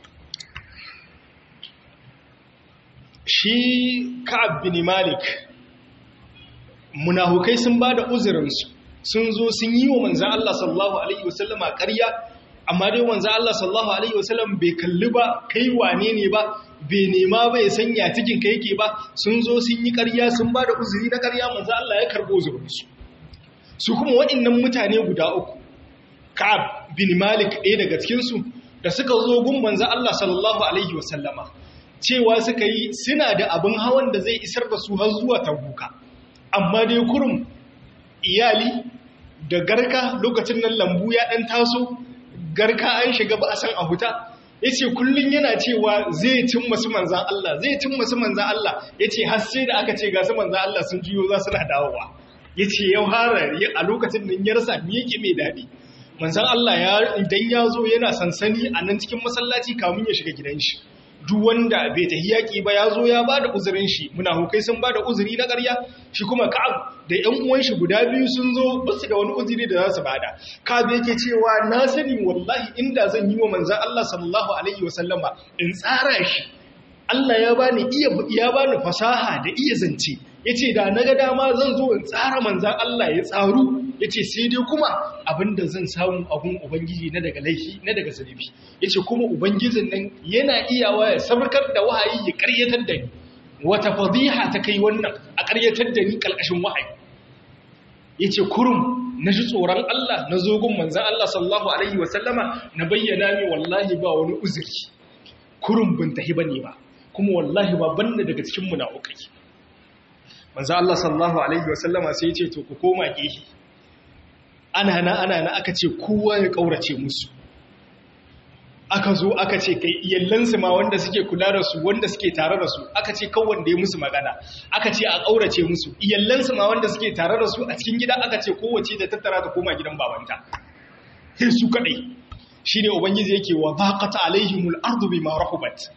shi Ka'ab bin Malik munahukai sun ba da uzurinsu sun zo sun yi wa manzan Allah sallallahu Alaihi wasallama ƙarya amma dai manzan Allah sallallahu Alaihi wasallam bai kalli ba kai wane ne ba bai nema ba ya sanya cikin ka yake ba sun zo sun yi ƙarya sun ba da uzuri na ƙarya manzan Allah ya karɓo uzurinsu su kuma waɗannan mutane guda uku Ka'ab bin Malik ɗaya daga cikinsu da suka zo gun manzan Allah sallallahu Alaihi wasallama cewa suka yi suna da abin hawan da zai isar da su har zuwa tabuka amma dai kurum iyali da garka lokacin nan lambu ya ɗan taso garka an shiga ba a san a huta yace kullun yana cewa zai cin masu manzan Allah zai cin masu manzan Allah yace har sai da aka ce ga su manzan Allah sun juyo za su na dawowa yace yau harari a lokacin nan ya rasa me yake mai dadi manzan Allah ya idan ya zo yana sansani a nan cikin masallaci kamun ya shiga gidan shi duk wanda bai tafi yaƙi ba ya zo ya ba da uzurin shi munafukai sun ba da uzuri na ƙarya shi kuma ka'ab da ƴan uwan shi guda biyu sun zo ba su da wani uzuri da za su bada ka'ab yake cewa na sani wallahi inda zan yi wa manzan Allah sallallahu alaihi wa sallama in tsara shi Allah ya bani iya ya bani fasaha da iya zance yace da naga dama zan zo in tsara manzan Allah ya tsaru yace sai dai kuma abinda zan samu abun ubangiji na daga laifi na daga zulubi yace kuma ubangijin nan yana iyawa ya sabarkar da wahayi ya karyatar da ni wata fadiha ta kai wannan a karyatar da ni kalkashin wahayi yace kurum na ji tsoron Allah na zogun manzan Allah sallallahu alaihi wasallama na bayyana mi wallahi ba wani uzuri kurum bin tahi bane ba kuma wallahi ba banda daga cikin munafukai manzo Allah sallallahu alaihi wasallama sai ya ce to ku koma gehe ana na ana na aka ce kowa ya kaurace musu aka zo aka ce kai iyallansu ma wanda suke kula da su wanda suke tare da su aka ce kawai wanda ya musu magana aka ce a kaurace musu iyallansu ma wanda suke tare da su a cikin gida aka ce kowace da tattara ta koma gidan babanta sai su kadai shine ubangiji yake wa baqata alaihimul ardu bima rahubat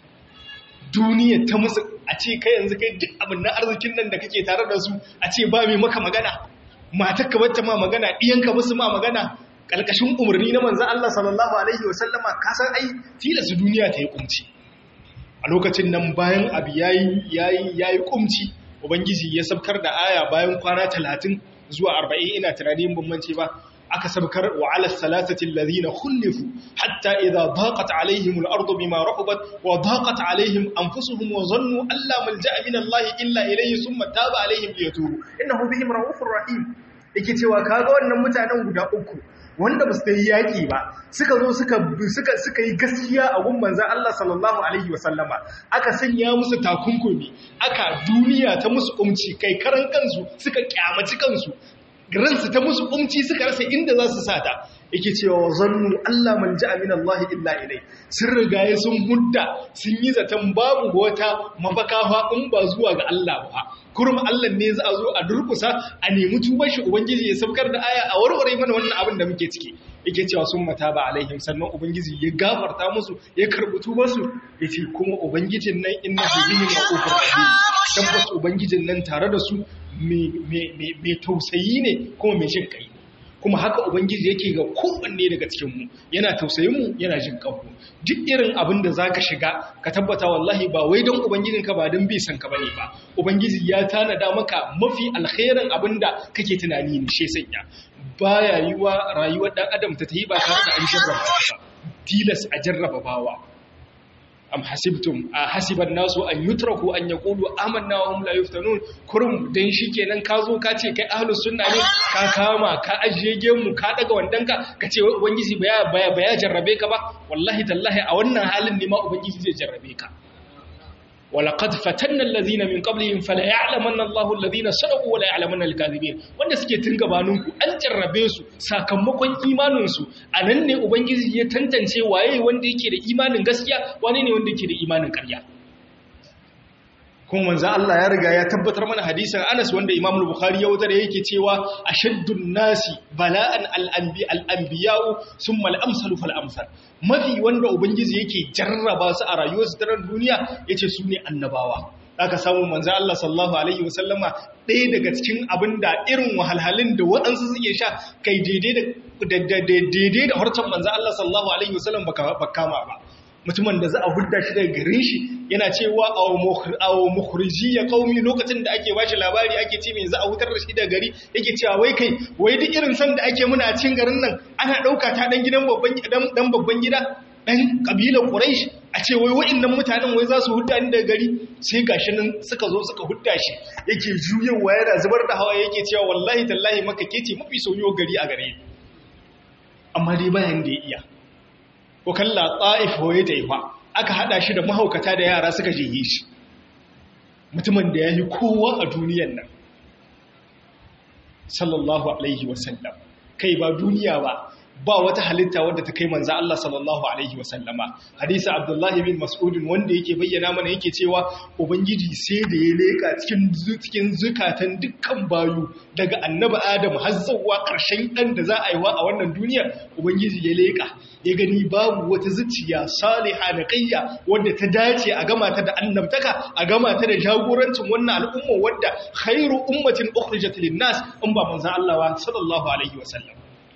duniya ta musu a ce kai yanzu kai duk abin na arzikin nan da kake tare da su a ce ba mai maka magana matakka wacce ma magana ɗiyanka musu ma magana ƙalƙashin umarni na manzan Allah sallallahu Alaihi wasallama kasan ai tilasta duniya ta yi ƙumci a lokacin nan bayan abu ya yi ƙumci ubangiji ya sabkar da aya bayan kwana talatin zuwa arba'in ina tunanin bambance ba aka sabkar wa ala salatati alladhina khulifu hatta idha daqat alaihim al-ardu bima rahabat wa daqat alaihim anfusuhum wa zannu alla malja'a min Allah illa ilayhi thumma taba alaihim liyatubu innahu bihim raufur rahim yake cewa kaga wannan mutanen guda uku wanda ba su yi yaƙi ba suka zo suka yi gaskiya a gun manzan Allah sallallahu Alaihi wasallama aka sanya musu takunkumi aka duniya ta musu umci kai karan kansu suka kyamaci kansu ransu ta musu umci suka rasa inda za su sata yake cewa zannu Allah man ja'a min Allah illa ilai sun rigaye sun hudda sun yi zaton babu wata mafaka in ba zuwa ga Allah ba kurma Allah ne za a zo a durkusa a nemi tubar shi ubangiji ya saukar da aya a warware mana wannan abin da muke ciki yake cewa sun mata ba alaihim sannan ubangiji ya gafarta musu ya karbi tubar su yace kuma ubangijin nan innahu bihim ra'ufur rahim tabbas ubangijin nan tare da su mai tausayi ne kuma mai jin kai kuma haka ubangiji yake ga kowanne daga cikinmu yana tausayin mu yana jin kanmu duk irin abin da zaka shiga ka tabbata wallahi ba wai don ubangijinka ba don bai san ka bane ba ubangiji ya tanada maka mafi alkhairin abin da kake tunani ne she sanya baya yiwa rayuwar dan adam ta tayi ba tare da an jarraba ba tilas a jarraba bawa am hasibtum a hasiban nasu an yutraku an yaqulu amanna wa hum la yuftanun kurum dan shikenan ka zo ka ce kai ahlus sunna ne ka kama ka ajiye gemu ka daga wandanka ka ce ubangiji baya baya baya jarrabe ka ba wallahi tallahi a wannan halin ne ma ubangiji zai jarrabe ka ولقد فتنا الذين من قبلهم فلا يعلمن الله الذين صدقوا ولا يعلمن الكاذبين wanda suke tun gabaninku an jarrabe su sakamakon imanin su anan ne ubangiji ya tantance waye wanda yake da imanin gaskiya wane ne wanda yake da imanin ƙarya kuma manzo Allah ya riga ya tabbatar mana hadisin Anas wanda Imam Bukhari ya wutar yake cewa ashaddun nasi bala'an al-anbi al-anbiya'u thumma al-amsalu fal-amsal mafi wanda ubangiji yake jarraba su a rayuwarsu ta duniya yace su ne annabawa aka samu manzo Allah sallallahu alaihi wasallama ɗaya daga cikin abinda irin wahalhalun da waɗansu suke sha kai daidai da daidai da harcen manzo Allah sallallahu alaihi wasallam baka kama ba mutumin da za a hudda shi daga garin shi yana cewa awo mukhriji ya qaumi lokacin da ake bashi labari ake ce me za a hutar da shi daga gari yake cewa wai kai wai duk irin san da ake muna a cikin garin nan ana dauka ta dan gidan babban dan babban gida dan kabilar quraish a ce wai wa'annan mutanen wai za su hudda ni daga gari sai gashi nan suka zo suka hudda shi yake juyewa yana zubar da hawa yake cewa wallahi tallahi maka kece mafi soyuwa gari a gare amma dai bayan da ya iya ko kalla ta'if hoye da ifa aka hada shi da mahaukata da yara suka jiye shi mutumin da ya yi kowa a duniyan nan sallallahu alaihi wasallam kai ba duniya ba ba wata halitta wadda ta kai manzo Allah sallallahu alaihi wasallama hadisi Abdullah bin Mas'ud wanda yake bayyana mana yake cewa ubangiji sai da ya leka cikin cikin zukatan dukkan bayu daga annabi Adam har zuwa ƙarshen dan da za a yi wa a wannan duniya ubangiji ya leka ya gani babu wata zuciya saliha naqiyya wadda ta dace a gama ta da annabtaka a gama ta da jagorancin wannan al'umma wadda khairu ummatin ukhrijat lin-nas in ba manzo Allah sallallahu alaihi wasallam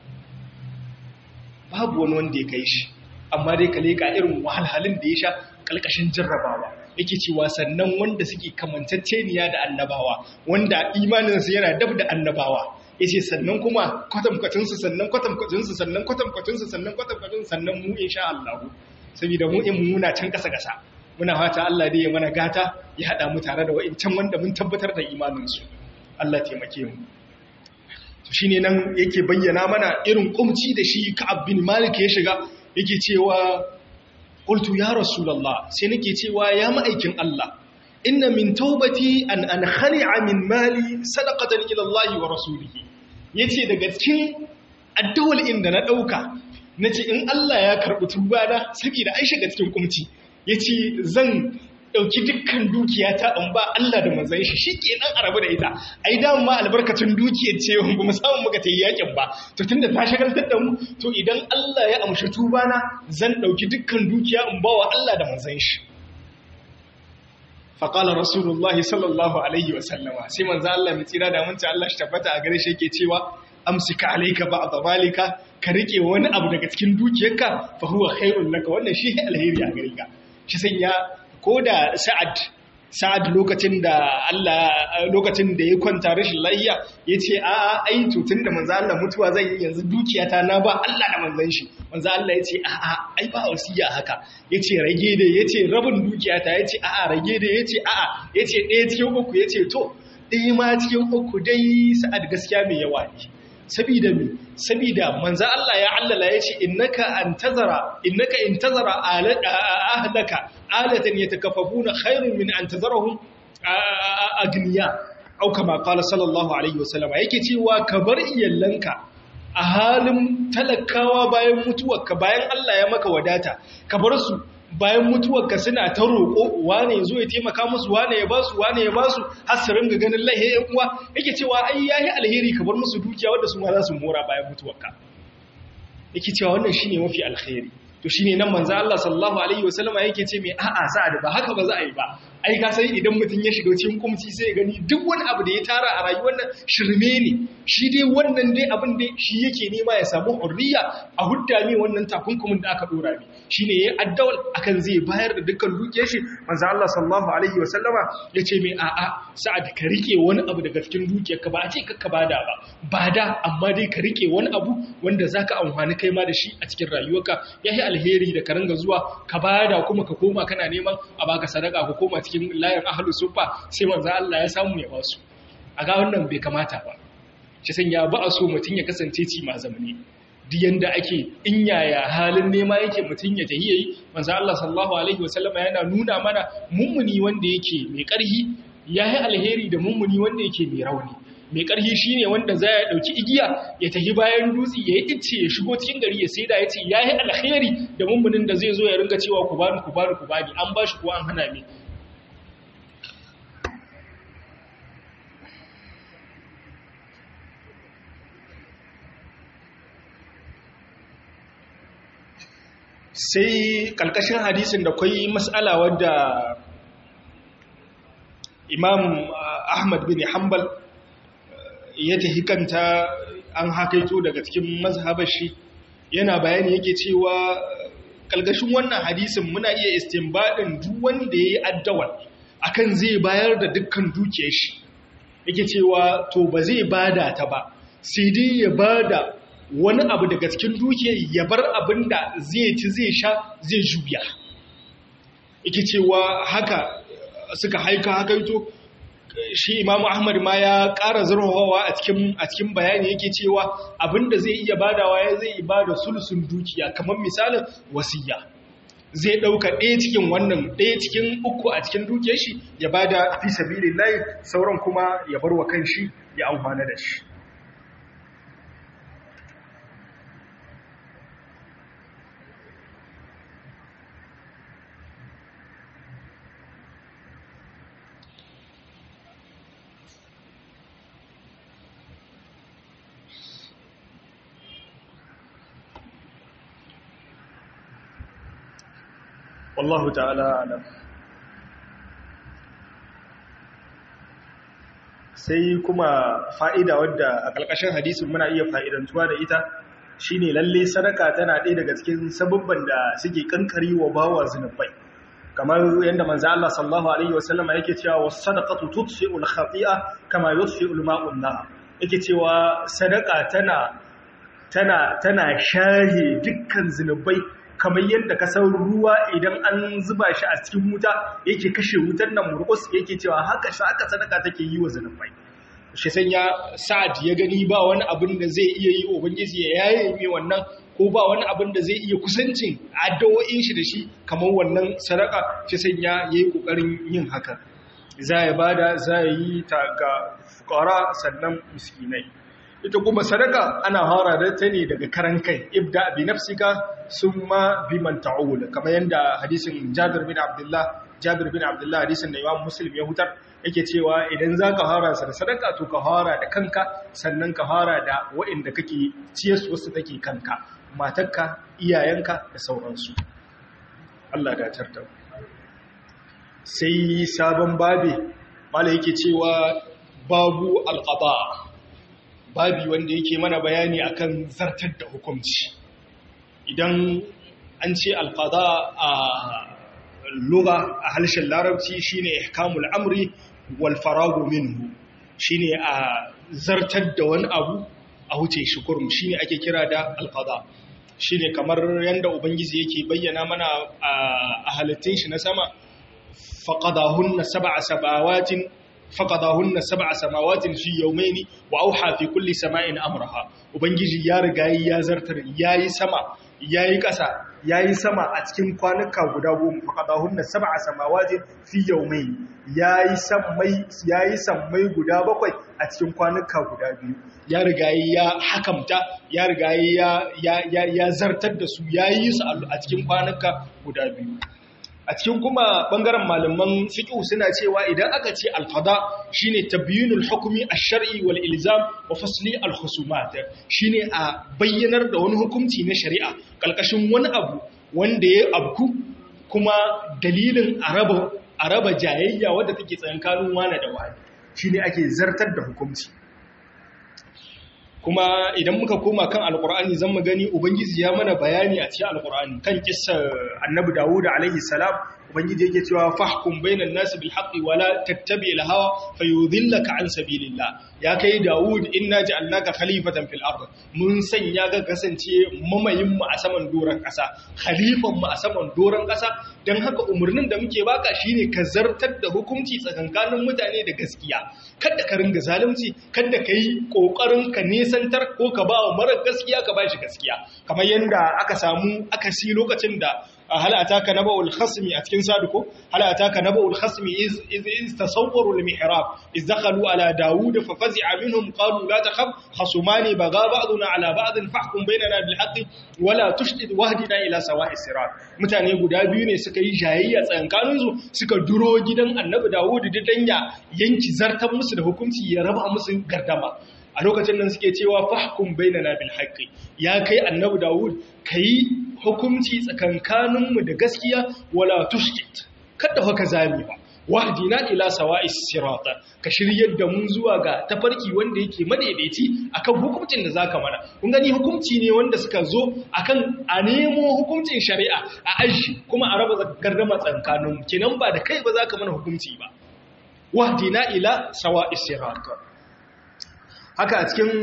babu wani wanda ya kai shi amma dai ka leka irin wahalhalin da ya sha kalkashin jarrabawa yake cewa sannan wanda suke kamantacceniya da annabawa wanda imaninsu yana dab da annabawa yace sannan kuma kwatankwacinsu sannan kwatankwacinsu sannan kwatankwacinsu sannan kwatankwacinsu sannan mu insha Allah saboda mu in muna can kasa kasa muna fata Allah dai ya mana gata ya hada mu tare da wa'incan wanda mun tabbatar da imaninsu Allah taimake mu shi ne nan yake bayyana mana irin kumci da shi ka'ab bin malik ya shiga yake cewa qultu ya rasulullah sai nake cewa ya ma'aikin Allah inna min taubati an an khali'a min mali sadaqatan ila Allah wa rasulihi yace daga cikin addawal inda na dauka nace in Allah ya karbi tubana saboda ai shiga cikin kumci yace zan ɗauki dukkan dukiya ta in ba Allah da manzan shi shi ke nan a rabu da ita ai dama albarkacin dukiyar ce ba mu samu muka ta yi yakin ba to tunda ta shagaltar da mu to idan Allah ya amshi tubana zan ɗauki dukkan dukiya in ba wa Allah da manzan shi faƙalar rasulullah sallallahu alaihi wasallama sai manzo Allah mai tsira da munci Allah shi tabbata a gare shi yake cewa amsika alayka ba'd zalika ka rike wani abu daga cikin dukiyarka fa huwa khairul laka wannan shi alheri a gare ka shi sanya ko da sa'ad sa'ad lokacin da Allah lokacin da ya kwanta rashin lafiya yace a a ai to tunda manzo Allah mutuwa zan yi yanzu dukiyata na ba Allah da manzon shi manzo Allah yace a a ai ba wasiya haka yace rage da yace rabin dukiyata yace a a rage da yace a a yace ɗaya cikin uku yace to ɗaya ma cikin uku dai sa'ad gaskiya mai yawa ne sabida mi sabida manzo Allah ya allala yace innaka antazara innaka intazara ahlaka alatan yatakaffafuna khairun min antazarahum agniya au kama qala sallallahu alaihi wasallam yake cewa ka bar iyallanka a halin talakawa bayan mutuwarka bayan Allah ya maka wadata ka bar su bayan mutuwarka suna ta roƙo wane ya zo ya taimaka musu wane ya basu wane ya basu har su ringa ganin lahi yan uwa yake cewa ai yayi alheri ka bar musu dukiya wanda su ma za su mora bayan mutuwarka yake cewa wannan shine mafi alheri to shine nan manzo Allah sallallahu alaihi wasallama yake ce mai a'a sa'ad ba haka ba za a yi ba ai ka sai idan mutum ya shiga cikin kumci sai ya gani duk wani abu da ya tara a rayuwar nan shirme ne shi dai wannan dai abin da shi yake nema ya samu hurriya a hudda mai wannan takunkumin da aka dora mai shine yayi addawal akan zai bayar da dukkan dukiyar shi manzo Allah sallallahu alaihi wasallama yace mai a'a sa'ad ka rike wani abu daga cikin dukiyar ka ba a ce ka bada ba bada amma dai ka rike wani abu wanda zaka amfani kai ma da shi a cikin rayuwarka yayi alheri da ka ringa zuwa ka bada kuma ka koma kana neman a baka sadaka ko koma cikin layin ahlus sufa sai manzo Allah ya samu ya basu a ga wannan bai kamata ba shi sanya ba a so mutun ya kasance ci ma zamani duk yanda ake in yaya halin nema yake mutun ya tahi yayi manzo Allah sallallahu alaihi wasallama yana nuna mana mummuni wanda yake mai karhi yayi alheri da mummuni wanda yake mai rauni mai ƙarfi shi ne wanda za ya ɗauki igiya ya tafi bayan dutse ya yi icce ya shigo cikin gari ya sai da ya ce ya yi alheri da mummunin da zai zo ya ringa cewa ku bani ku bani ku bani an ba shi kuwa an hana mai sai ƙalƙashin hadisin da kwai matsala wadda imam ahmad bin hanbal ya tafi kanta an hakaito daga cikin mazhabar shi yana bayani yake cewa kalgashin wannan hadisin muna iya istinbadin duk wanda yayi addawal akan zai bayar da dukkan dukiyar shi yake cewa to ba zai bada ta ba sai dai ya bada wani abu daga cikin dukiyar ya bar abinda zai ci zai sha zai juya yake cewa haka suka haika hakaito shi imamu ahmad ma ya ƙara zarhawa a cikin a cikin bayani yake cewa abinda zai iya badawa ya zai ibada sulsun dukiya kamar misalin wasiya zai ɗauka ɗaya cikin wannan ɗaya cikin uku a cikin dukiyar shi ya bada fi sabilillahi sauran kuma ya bar wa kanshi ya amfana da shi wallahu ta'ala alam sai kuma fa'ida wadda a ƙarƙashin hadisin muna iya fa'idantuwa da ita shine lalle sadaka tana ɗaya daga cikin sababban da suke kankari wa bawa zunubai kamar yadda manzo Allah sallallahu alaihi wasallam yake cewa was sadaqatu tudfi'ul khati'a kama yudfi'ul ma'un nar yake cewa sadaka tana tana tana shahe dukkan zunubai kamar yadda ka san ruwa idan an zuba shi a cikin wuta yake kashe wutar nan murkus yake cewa haka haka sadaka take yi wa zunubai shi sanya sa'ad ya gani ba wani abin da zai iya yi ubangiji ya yaye mai wannan ko ba wani abin da zai iya kusancin addu'o'in shi da shi kamar wannan sadaka shi sanya yayi kokarin yin haka za ya bada za ya yi ta ga fukara sannan miskinai ita kuma sadaka ana hara da ta ne daga karan kai ibda bi nafsika summa bi man ta'ul kamar yanda hadisin Jabir bin Abdullah Jabir bin Abdullah hadisin da Imam Muslim ya hutar yake cewa idan zaka hara sa da sadaka to ka hara da kanka sannan ka hara da waɗanda kake ciyarsu wasu take kanka matarka iyayenka da sauransu Allah da tarda sai sabon babe mala yake cewa babu alqada babi wanda yake mana bayani akan zartar da hukunci idan an ce alqada a lugha a harshen larabci shine ihkamul amri wal faragu minhu shine a zartar da wani abu a huce shi kurum shine ake kira da alqada shine kamar yanda ubangiji yake bayyana mana a halittun shi na sama faqadahunna sab'a samawatin faqadahunna sab'a samawatin fi yawmayn wa auha fi kulli sama'in amraha ubangiji ya riga ya zartar yayi sama yayi ƙasa yayi sama a cikin kwanuka guda goma faqadahunna sab'a samawatin fi yawmayn yayi sammai yayi sammai guda bakwai a cikin kwanuka guda biyu ya riga ya hakamta ya riga ya ya ya zartar da su yayi su a cikin kwanuka guda biyu a cikin kuma bangaren malaman fiqh suna cewa idan aka ce al-qada shine tabyinul hukmi ash-shar'i wal ilzam wa fasli al-khusumat shine a bayyanar da wani hukunci na shari'a kalkashin wani abu wanda ya abku kuma dalilin araba araba jayayya wadda take tsakankanin wani da wani shine ake zartar da hukunci kuma idan muka koma kan alkur'ani zan mu gani ubangiji ya mana bayani a cikin alkur'ani kan kissar annabi dawud alaihi salam ubangiji yake cewa fahkum bainan nasi bil haqqi wa la tattabi al hawa fayudhillaka an sabilillah ya kai dawud inna ja'alnaka khalifatan fil ard mun sanya ga kasance mamayin mu a saman doran kasa khalifan mu a saman doran kasa dan haka umurnin da muke baka shine ka zartar da hukunci tsakankanin mutane da gaskiya kada ka ringa zalunci kada ka yi kokarin ka nesantar ko ka ba wa mara gaskiya ka ba shi gaskiya kamar yanda aka samu aka si lokacin da hal ataka naba'ul khasmi a cikin saduko hal ataka naba'ul khasmi iz iz tasawwaru al mihrab iz dakhalu ala daud fa fazi'a minhum qalu la takhaf khasumani baga ba'duna ala ba'd fahkum bainana bil haqqi wala tushdid wahdina ila sawa'i sirat mutane guda biyu ne suka yi jayayya tsakankanin su suka duro gidan annabi dawud dan ya yanki zartan musu da hukunci ya raba musu gardama a lokacin nan suke cewa fahkum bainana bil haqqi ya kai annabi dawud kai hukunci tsakankanin mu da gaskiya wala tushkit kada haka zami ba wahdina ila sawa'is sirata ka shiryar da mu zuwa ga tafarki wanda yake madaidaici akan hukuncin da zaka mana kun gani hukunci ne wanda suka zo akan a nemo hukuncin shari'a a aji kuma a raba gardama tsakankanin mu kenan ba da kai ba zaka mana hukunci ba wahdina ila sawa'is sirata haka a cikin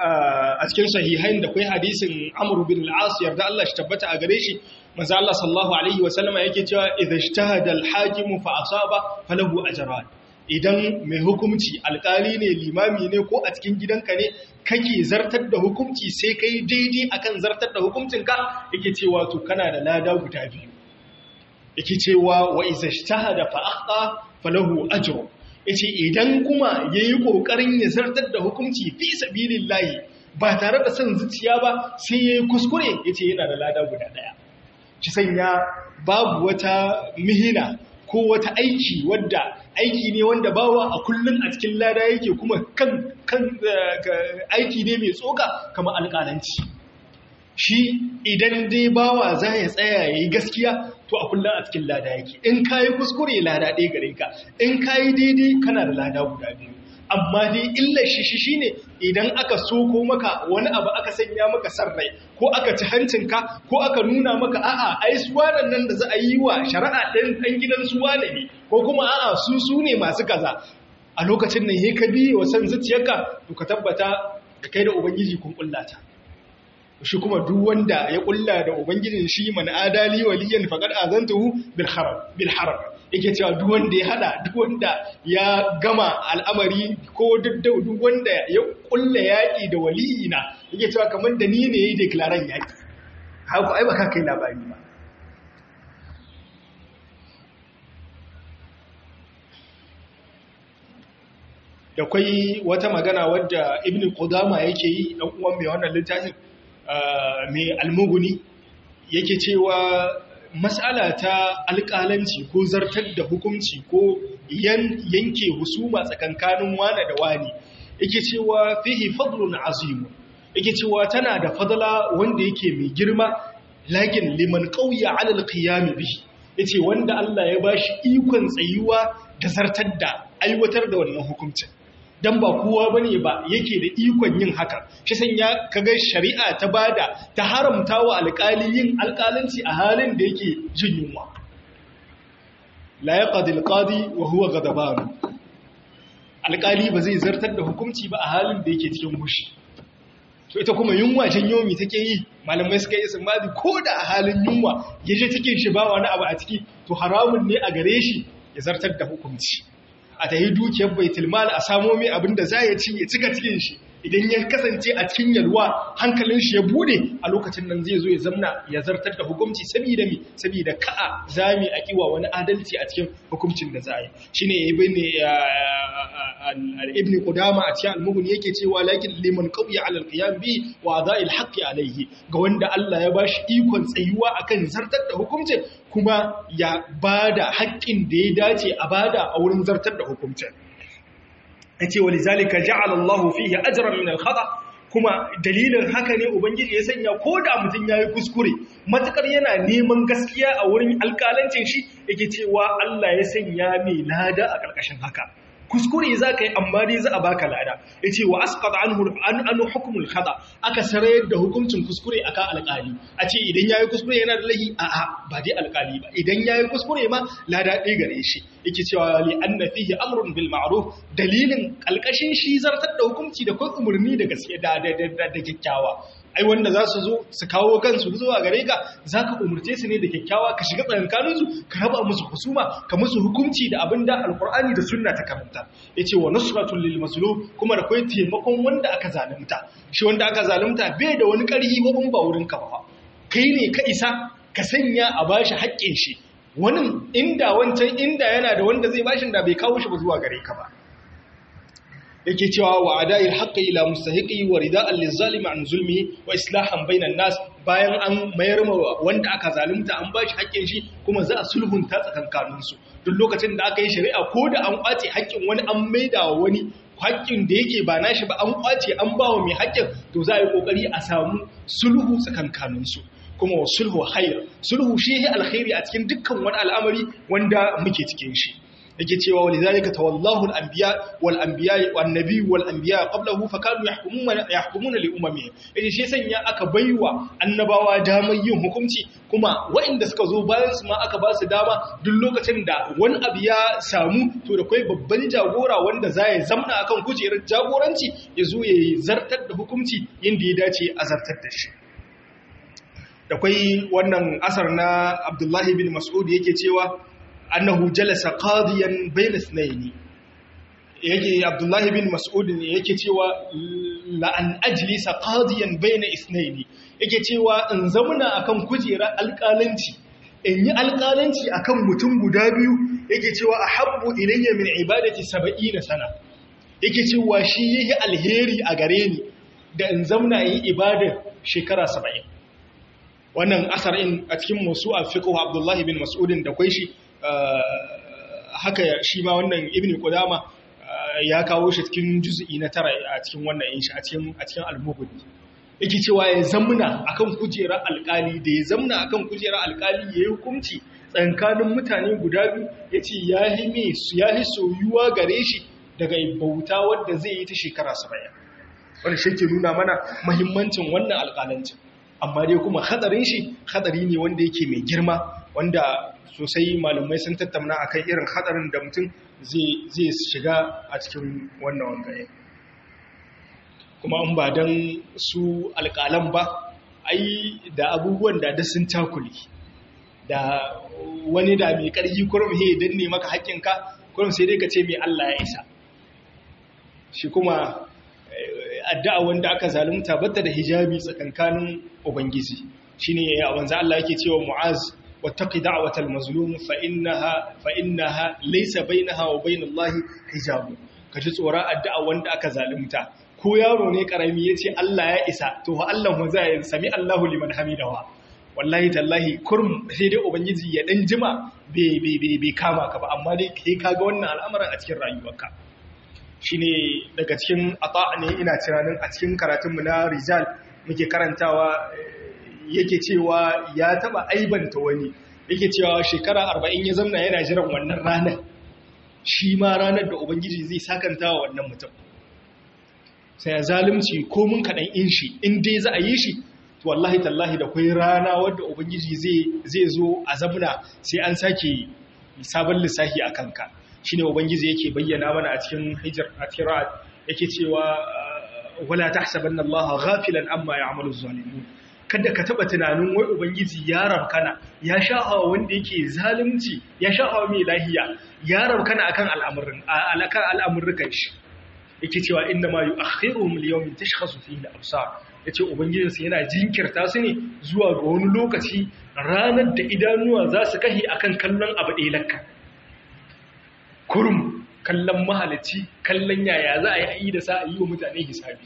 a cikin sahihain da kai hadisin Amr bin al-As yarda Allah shi tabbata a gare shi manzo Allah sallallahu alaihi wa sallama yake cewa idza ijtahada al-hakim fa asaba falahu ajran idan mai hukunci alkali ne limami ne ko a cikin gidanka ne kake zartar da hukunci sai kai daidai akan zartar da hukuncinka yake cewa to kana da lada guda biyu yake cewa wa idza ijtahada fa akhta falahu ajrun yace idan kuma yayi kokarin ya zartar da hukunci fi sabilillahi ba tare da son zuciya ba sai yayi kuskure yace yana da lada guda daya shi sanya babu wata mihina ko wata aiki wadda aiki ne wanda bawa a kullun a cikin lada yake kuma kan kan aiki ne mai tsoka kamar alƙalanci shi idan dai bawa za ya tsaya ya yi gaskiya to a kullum a cikin lada yake in ka yi kuskure lada ɗaya gare ka in ka yi daidai kana da lada guda biyu amma dai illar shi shi shine idan aka soko maka wani abu aka sanya maka san rai ko aka ci hancinka ko aka nuna maka a'a ai suwanan nan da za a yi wa shari'a ɗin ɗan gidan suwane ne ko kuma a'a su su ne masu kaza a lokacin nan he ka biye wa san zuciyarka to ka tabbata da kai da ubangiji kun kullata shi kuma duk wanda ya kulla da ubangijin shi man adali waliyan faqad azantuhu bil haram bil haram yake cewa duk wanda ya hada duk wanda ya gama al'amari ko duk wanda ya kulla yaki da waliyina yake cewa kamar da ni ne yayi declaration yaki haka ai baka kai labari ba da kwai wata magana wadda ibn qudama yake yi dan uwan mai wannan littafin mai almuguni yake cewa matsala ta alƙalanci ko zartar da hukunci ko yanke husuma tsakankanin wane da wani yake cewa fihi fadlun azimu yake cewa tana da fadala wanda yake mai girma lakin liman qawya ala alqiyam bihi yace wanda Allah ya bashi ikon tsayuwa da zartar da aiwatar da wannan hukuncin dan ba kowa bane ba yake da ikon yin haka shi sanya kaga shari'a ta bada ta haramta wa alƙali yin alƙalanci a halin da yake jin yunwa la yaqdi alqadi wa huwa ghadaban alƙali ba zai zartar da hukunci ba a halin da yake cikin gushi to ita kuma yunwa janyo mi take yi malamai suka yi ismadi ko da a halin yunwa yaje cikin shi ba wani abu a ciki to haramun ne a gare shi ya zartar da hukunci a ta yi dukiyar baitulmal a samo mai abin da za ya ci ya cika cikin shi idan ya kasance a cikin yalwa hankalin shi ya bude a lokacin nan zai zo ya zamna ya zartar da hukunci saboda mi saboda ka'a zami a kiwa wani adalci a cikin hukuncin da za a yi shine ibn ibn qudama a cikin al-mughni yake cewa lakin liman qawiya ala al-qiyam bi wa adha'i al-haqq alayhi ga wanda Allah ya bashi ikon tsayuwa akan zartar da hukuncin kuma ya bada haƙƙin da ya dace a bada a wurin zartar da hukuncin yace walizalika ja'ala Allahu fihi ajran min al-khata kuma dalilin haka ne ubangiji ya sanya ko da mutum yayi kuskure matukar yana neman gaskiya a wurin alƙalancin shi yake cewa Allah ya sanya mai lada a ƙarƙashin haka kuskure za ka yi amma dai za a baka lada ya ce wa asqat anhu an hukumul khata aka sarayar da hukuncin kuskure akan alƙali a ce idan yayi kuskure yana da lahi a a ba dai alƙali ba idan yayi kuskure ma lada ɗaya gare shi yake cewa li anna fihi amrun bil ma'ruf dalilin alƙashin shi zartar da hukunci da kun umurni da gaskiya da da kyakkyawa ai wanda za su zo su kawo kansu zuwa gare ka za ka umarce su ne da kyakkyawa ka shiga tsakankaninsu ka raba musu husuma ka musu hukunci da abin da alkur'ani da sunna ta karanta ya ce wa nusratul lil mazlum kuma da kai taimakon wanda aka zalunta shi wanda aka zalunta bai da wani ƙarfi ba in ba wurin ka ba kai ne ka isa ka sanya a bashi haƙƙin shi wani inda wancan inda yana da wanda zai bashin da bai kawo shi ba zuwa gare ka ba yake cewa wa ada'il haqqi ila mustahiqi wa rida'an lizalimi an zulmi wa islahan bainan nas bayan an mayar ma wanda aka zalunta an bashi haƙƙin shi kuma za a sulhunta tsakankanin su duk lokacin da aka yi shari'a ko da an kwace haƙƙin wani an maida wa wani haƙƙin da yake ba nashi ba an kwace an ba wa mai haƙƙin to za a yi kokari a samu sulhu tsakankanin su kuma wa sulhu khair sulhu shi alkhairi a cikin dukkan wani al'amari wanda muke cikin shi yake cewa walidhalika tawallahu al-anbiya wal anbiya wan nabiy wal anbiya qablahu fakanu yahkumuna yahkumuna li umamihim yace shi sanya aka baiwa annabawa damar yin hukunci kuma waɗanda suka zo bayan su ma aka ba su dama duk lokacin da wani abu ya samu to da kai babban jagora wanda za ya zamna akan kujerar jagoranci ya zo ya zartar da hukunci yadda ya dace a zartar da shi da kwai wannan asar na Abdullahi bin Mas'ud yake cewa annahu jalasa qadiyan bayna ithnayn yake Abdullah bin Mas'ud ne yake cewa la an ajlisa qadiyan bayna ithnayn yake cewa in zamuna akan kujera alƙalanci in yi alƙalanci akan mutum guda biyu yake cewa ahabbu ilayya min ibadati 70 sana yake cewa shi yayi alheri a gare ni da in zamna yi ibadar shekara 70 wannan asar in a cikin musu'a fiqh Abdullah bin Mas'ud da kwai shi haka shi ma wannan ibn Qudama ya kawo shi cikin juz'i na tara a cikin wannan inshi a cikin a cikin al-Mughni yake cewa ya zamna akan kujerar alkali da ya zamna akan kujerar alkali ya yi hukunci tsakanin mutane guda biyu ya ce ya yi soyuwa gare shi daga bauta wadda zai yi ta shekara saba'in wani shi ke nuna mana mahimmancin wannan alkalancin amma dai kuma hadarin shi hadari ne wanda yake mai girma wanda sosai malamai sun tattauna akan irin hadarin da mutum zai shiga a cikin wannan wangaye kuma an ba don su alƙalan ba ai da abubuwan da da sun takuli da wani da mai ƙarfi kurum he don ne maka haƙƙinka kurum sai dai ka ce mai Allah ya isa shi kuma addu'a wanda aka zalunta batta da hijabi tsakankanin ubangiji shine ya wanzu Allah yake cewa mu'az wattaqi da'watal mazlum fa innaha fa innaha laysa bainaha wa bainallahi hijab kaji tsoron addu'a wanda aka zalunta ko yaro ne karami yace Allah ya isa to fa Allah mu zai sami Allahu liman hamidawa wallahi tallahi kurm sai dai ubangiji ya dan jima bai bai bai kama ka ba amma dai kai kaga wannan al'amarin a cikin rayuwarka shine daga cikin ata ne ina tunanin a cikin karatunmu na rijal muke karantawa yake cewa ya taba aibanta wani yake cewa shekara arba'in ya zamna yana jiran wannan ranar shi ma ranar da ubangiji zai sakanta wa wannan mutum sai ya zalunci ko mun kaɗan in shi in dai za a yi shi to wallahi tallahi da kwai rana wadda ubangiji zai zo a zamna sai an sake sabon lissafi a kanka shi ne ubangiji yake bayyana mana a cikin hijir a tirat yake cewa wala tahsabanna allaha ghafilan amma ya'malu zalimun kada ka taba tunanin wai ubangiji ya rabkana ya sha'a wanda yake zalunci ya sha'a mai lahiya ya rabkana akan al'amurin alakan al'amurrukan shi yake cewa inna ma yu'akhiruhum li-yawmin tashkhasu fihi al-absar yace ubangijin sa yana jinkirta su ne zuwa ga wani lokaci ranar da idanuwa za su kahi akan kallon abu ɗaya lakka kurum kallon mahalici kallon yaya za a yi da sa a yi wa mutane hisabi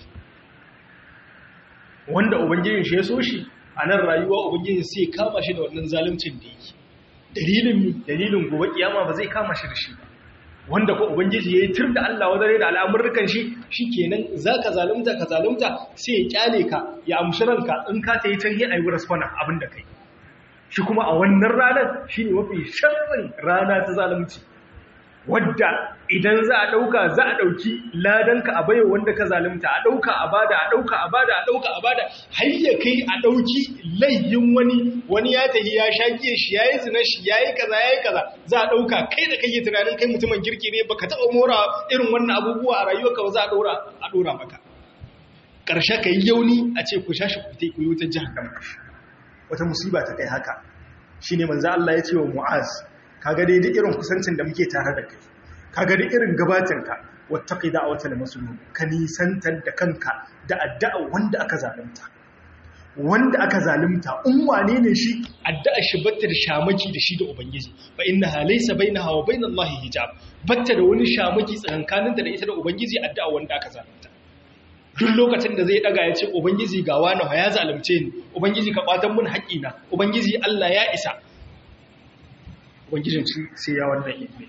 wanda ubangijin shi ya so shi a nan rayuwa ubangijin sai kama shi da wannan zaluncin da yake dalilin dalilin gobe kiyama ba zai kama shi da shi ba wanda ko ubangiji yayi tur da Allah wadare da al'amurrukan shi shikenan zaka zalunta ka zalunta sai ya kyale ka ya amshi ranka in ka tayi can yi ayi respond abin da kai shi kuma a wannan ranar shine mafi sharrin rana ta zalunci wadda idan za a ɗauka za a ɗauki ladanka a baiwa wanda ka zalunta a ɗauka a bada a ɗauka a bada a ɗauka a bada har ya kai a ɗauki layyin wani wani ya tafi ya shaƙe shi ya yi zina shi ya yi kaza ya yi kaza za a ɗauka kai da kake tunanin kai mutumin kirki ne baka taɓa mora irin wannan abubuwa a rayuwarka ba za a ɗora a ɗora maka ƙarshe ka yi yauni a ce ku sha shi ku ku yi wutar jahannama wata musiba ta kai haka shine manzo Allah ya ce wa Mu'az kaga dai duk irin kusancin da muke tare da kai kaga duk irin gabatinka wattaqi da'watal mazlum ka nisantar da kanka da addu'a wanda aka zalunta wanda aka zalunta in wane ne shi addu'a shi batta da shamaki da shi da ubangiji fa innaha laysa bainaha wa bainallahi hijab batta da wani shamaki tsakankaninta da ita da ubangiji addu'a wanda aka zalunta duk lokacin da zai daga ya ce ubangiji ga wani ya zalunce ni ubangiji ka kwatan mun haƙina ubangiji Allah ya isa ubangijin sai ya wannan ilmi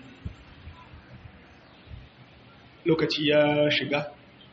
lokaci ya shiga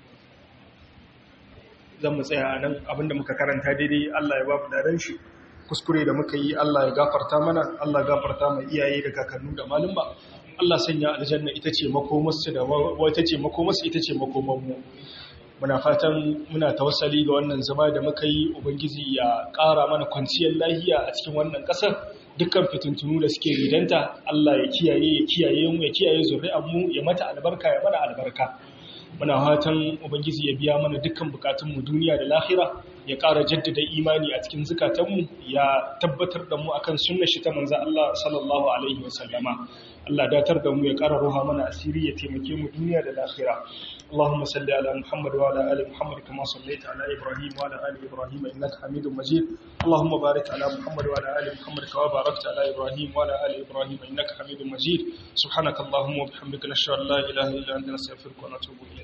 zan mu tsaya nan abinda muka karanta daidai Allah ya babu daren shi kuskure da muka yi Allah ya gafarta mana Allah gafarta mai iyaye da kakannu da malumma Allah sanya aljanna ita ce makomarsu da wata ce makomarsu ita ce makomanmu muna fatan muna tawassali ga wannan zama da muka yi ubangiji ya ƙara mana kwanciyar lahiya a cikin wannan ƙasar dukkan fitintunu da suke ridanta Allah ya kiyaye ya kiyaye mu ya kiyaye zuri'ar mu ya mata albarka ya mana albarka muna fatan ubangiji ya biya mana dukkan bukatun mu duniya da lahira ya ƙara jaddada imani a cikin zukatan mu ya tabbatar da mu akan sunnar shi ta manzo Allah sallallahu alaihi wasallama Allah datar da mu ya ƙara ruha mana asiri ya taimake mu duniya da lahira اللهم صل على محمد وعلى ال محمد كما صليت على ابراهيم وعلى ال ابراهيم انك حميد مجيد اللهم بارك على محمد وعلى ال محمد كما باركت على ابراهيم وعلى ال ابراهيم انك حميد مجيد سبحانك اللهم وبحمدك نشهد ان لا اله الا انت نستغفرك ونتوب اليك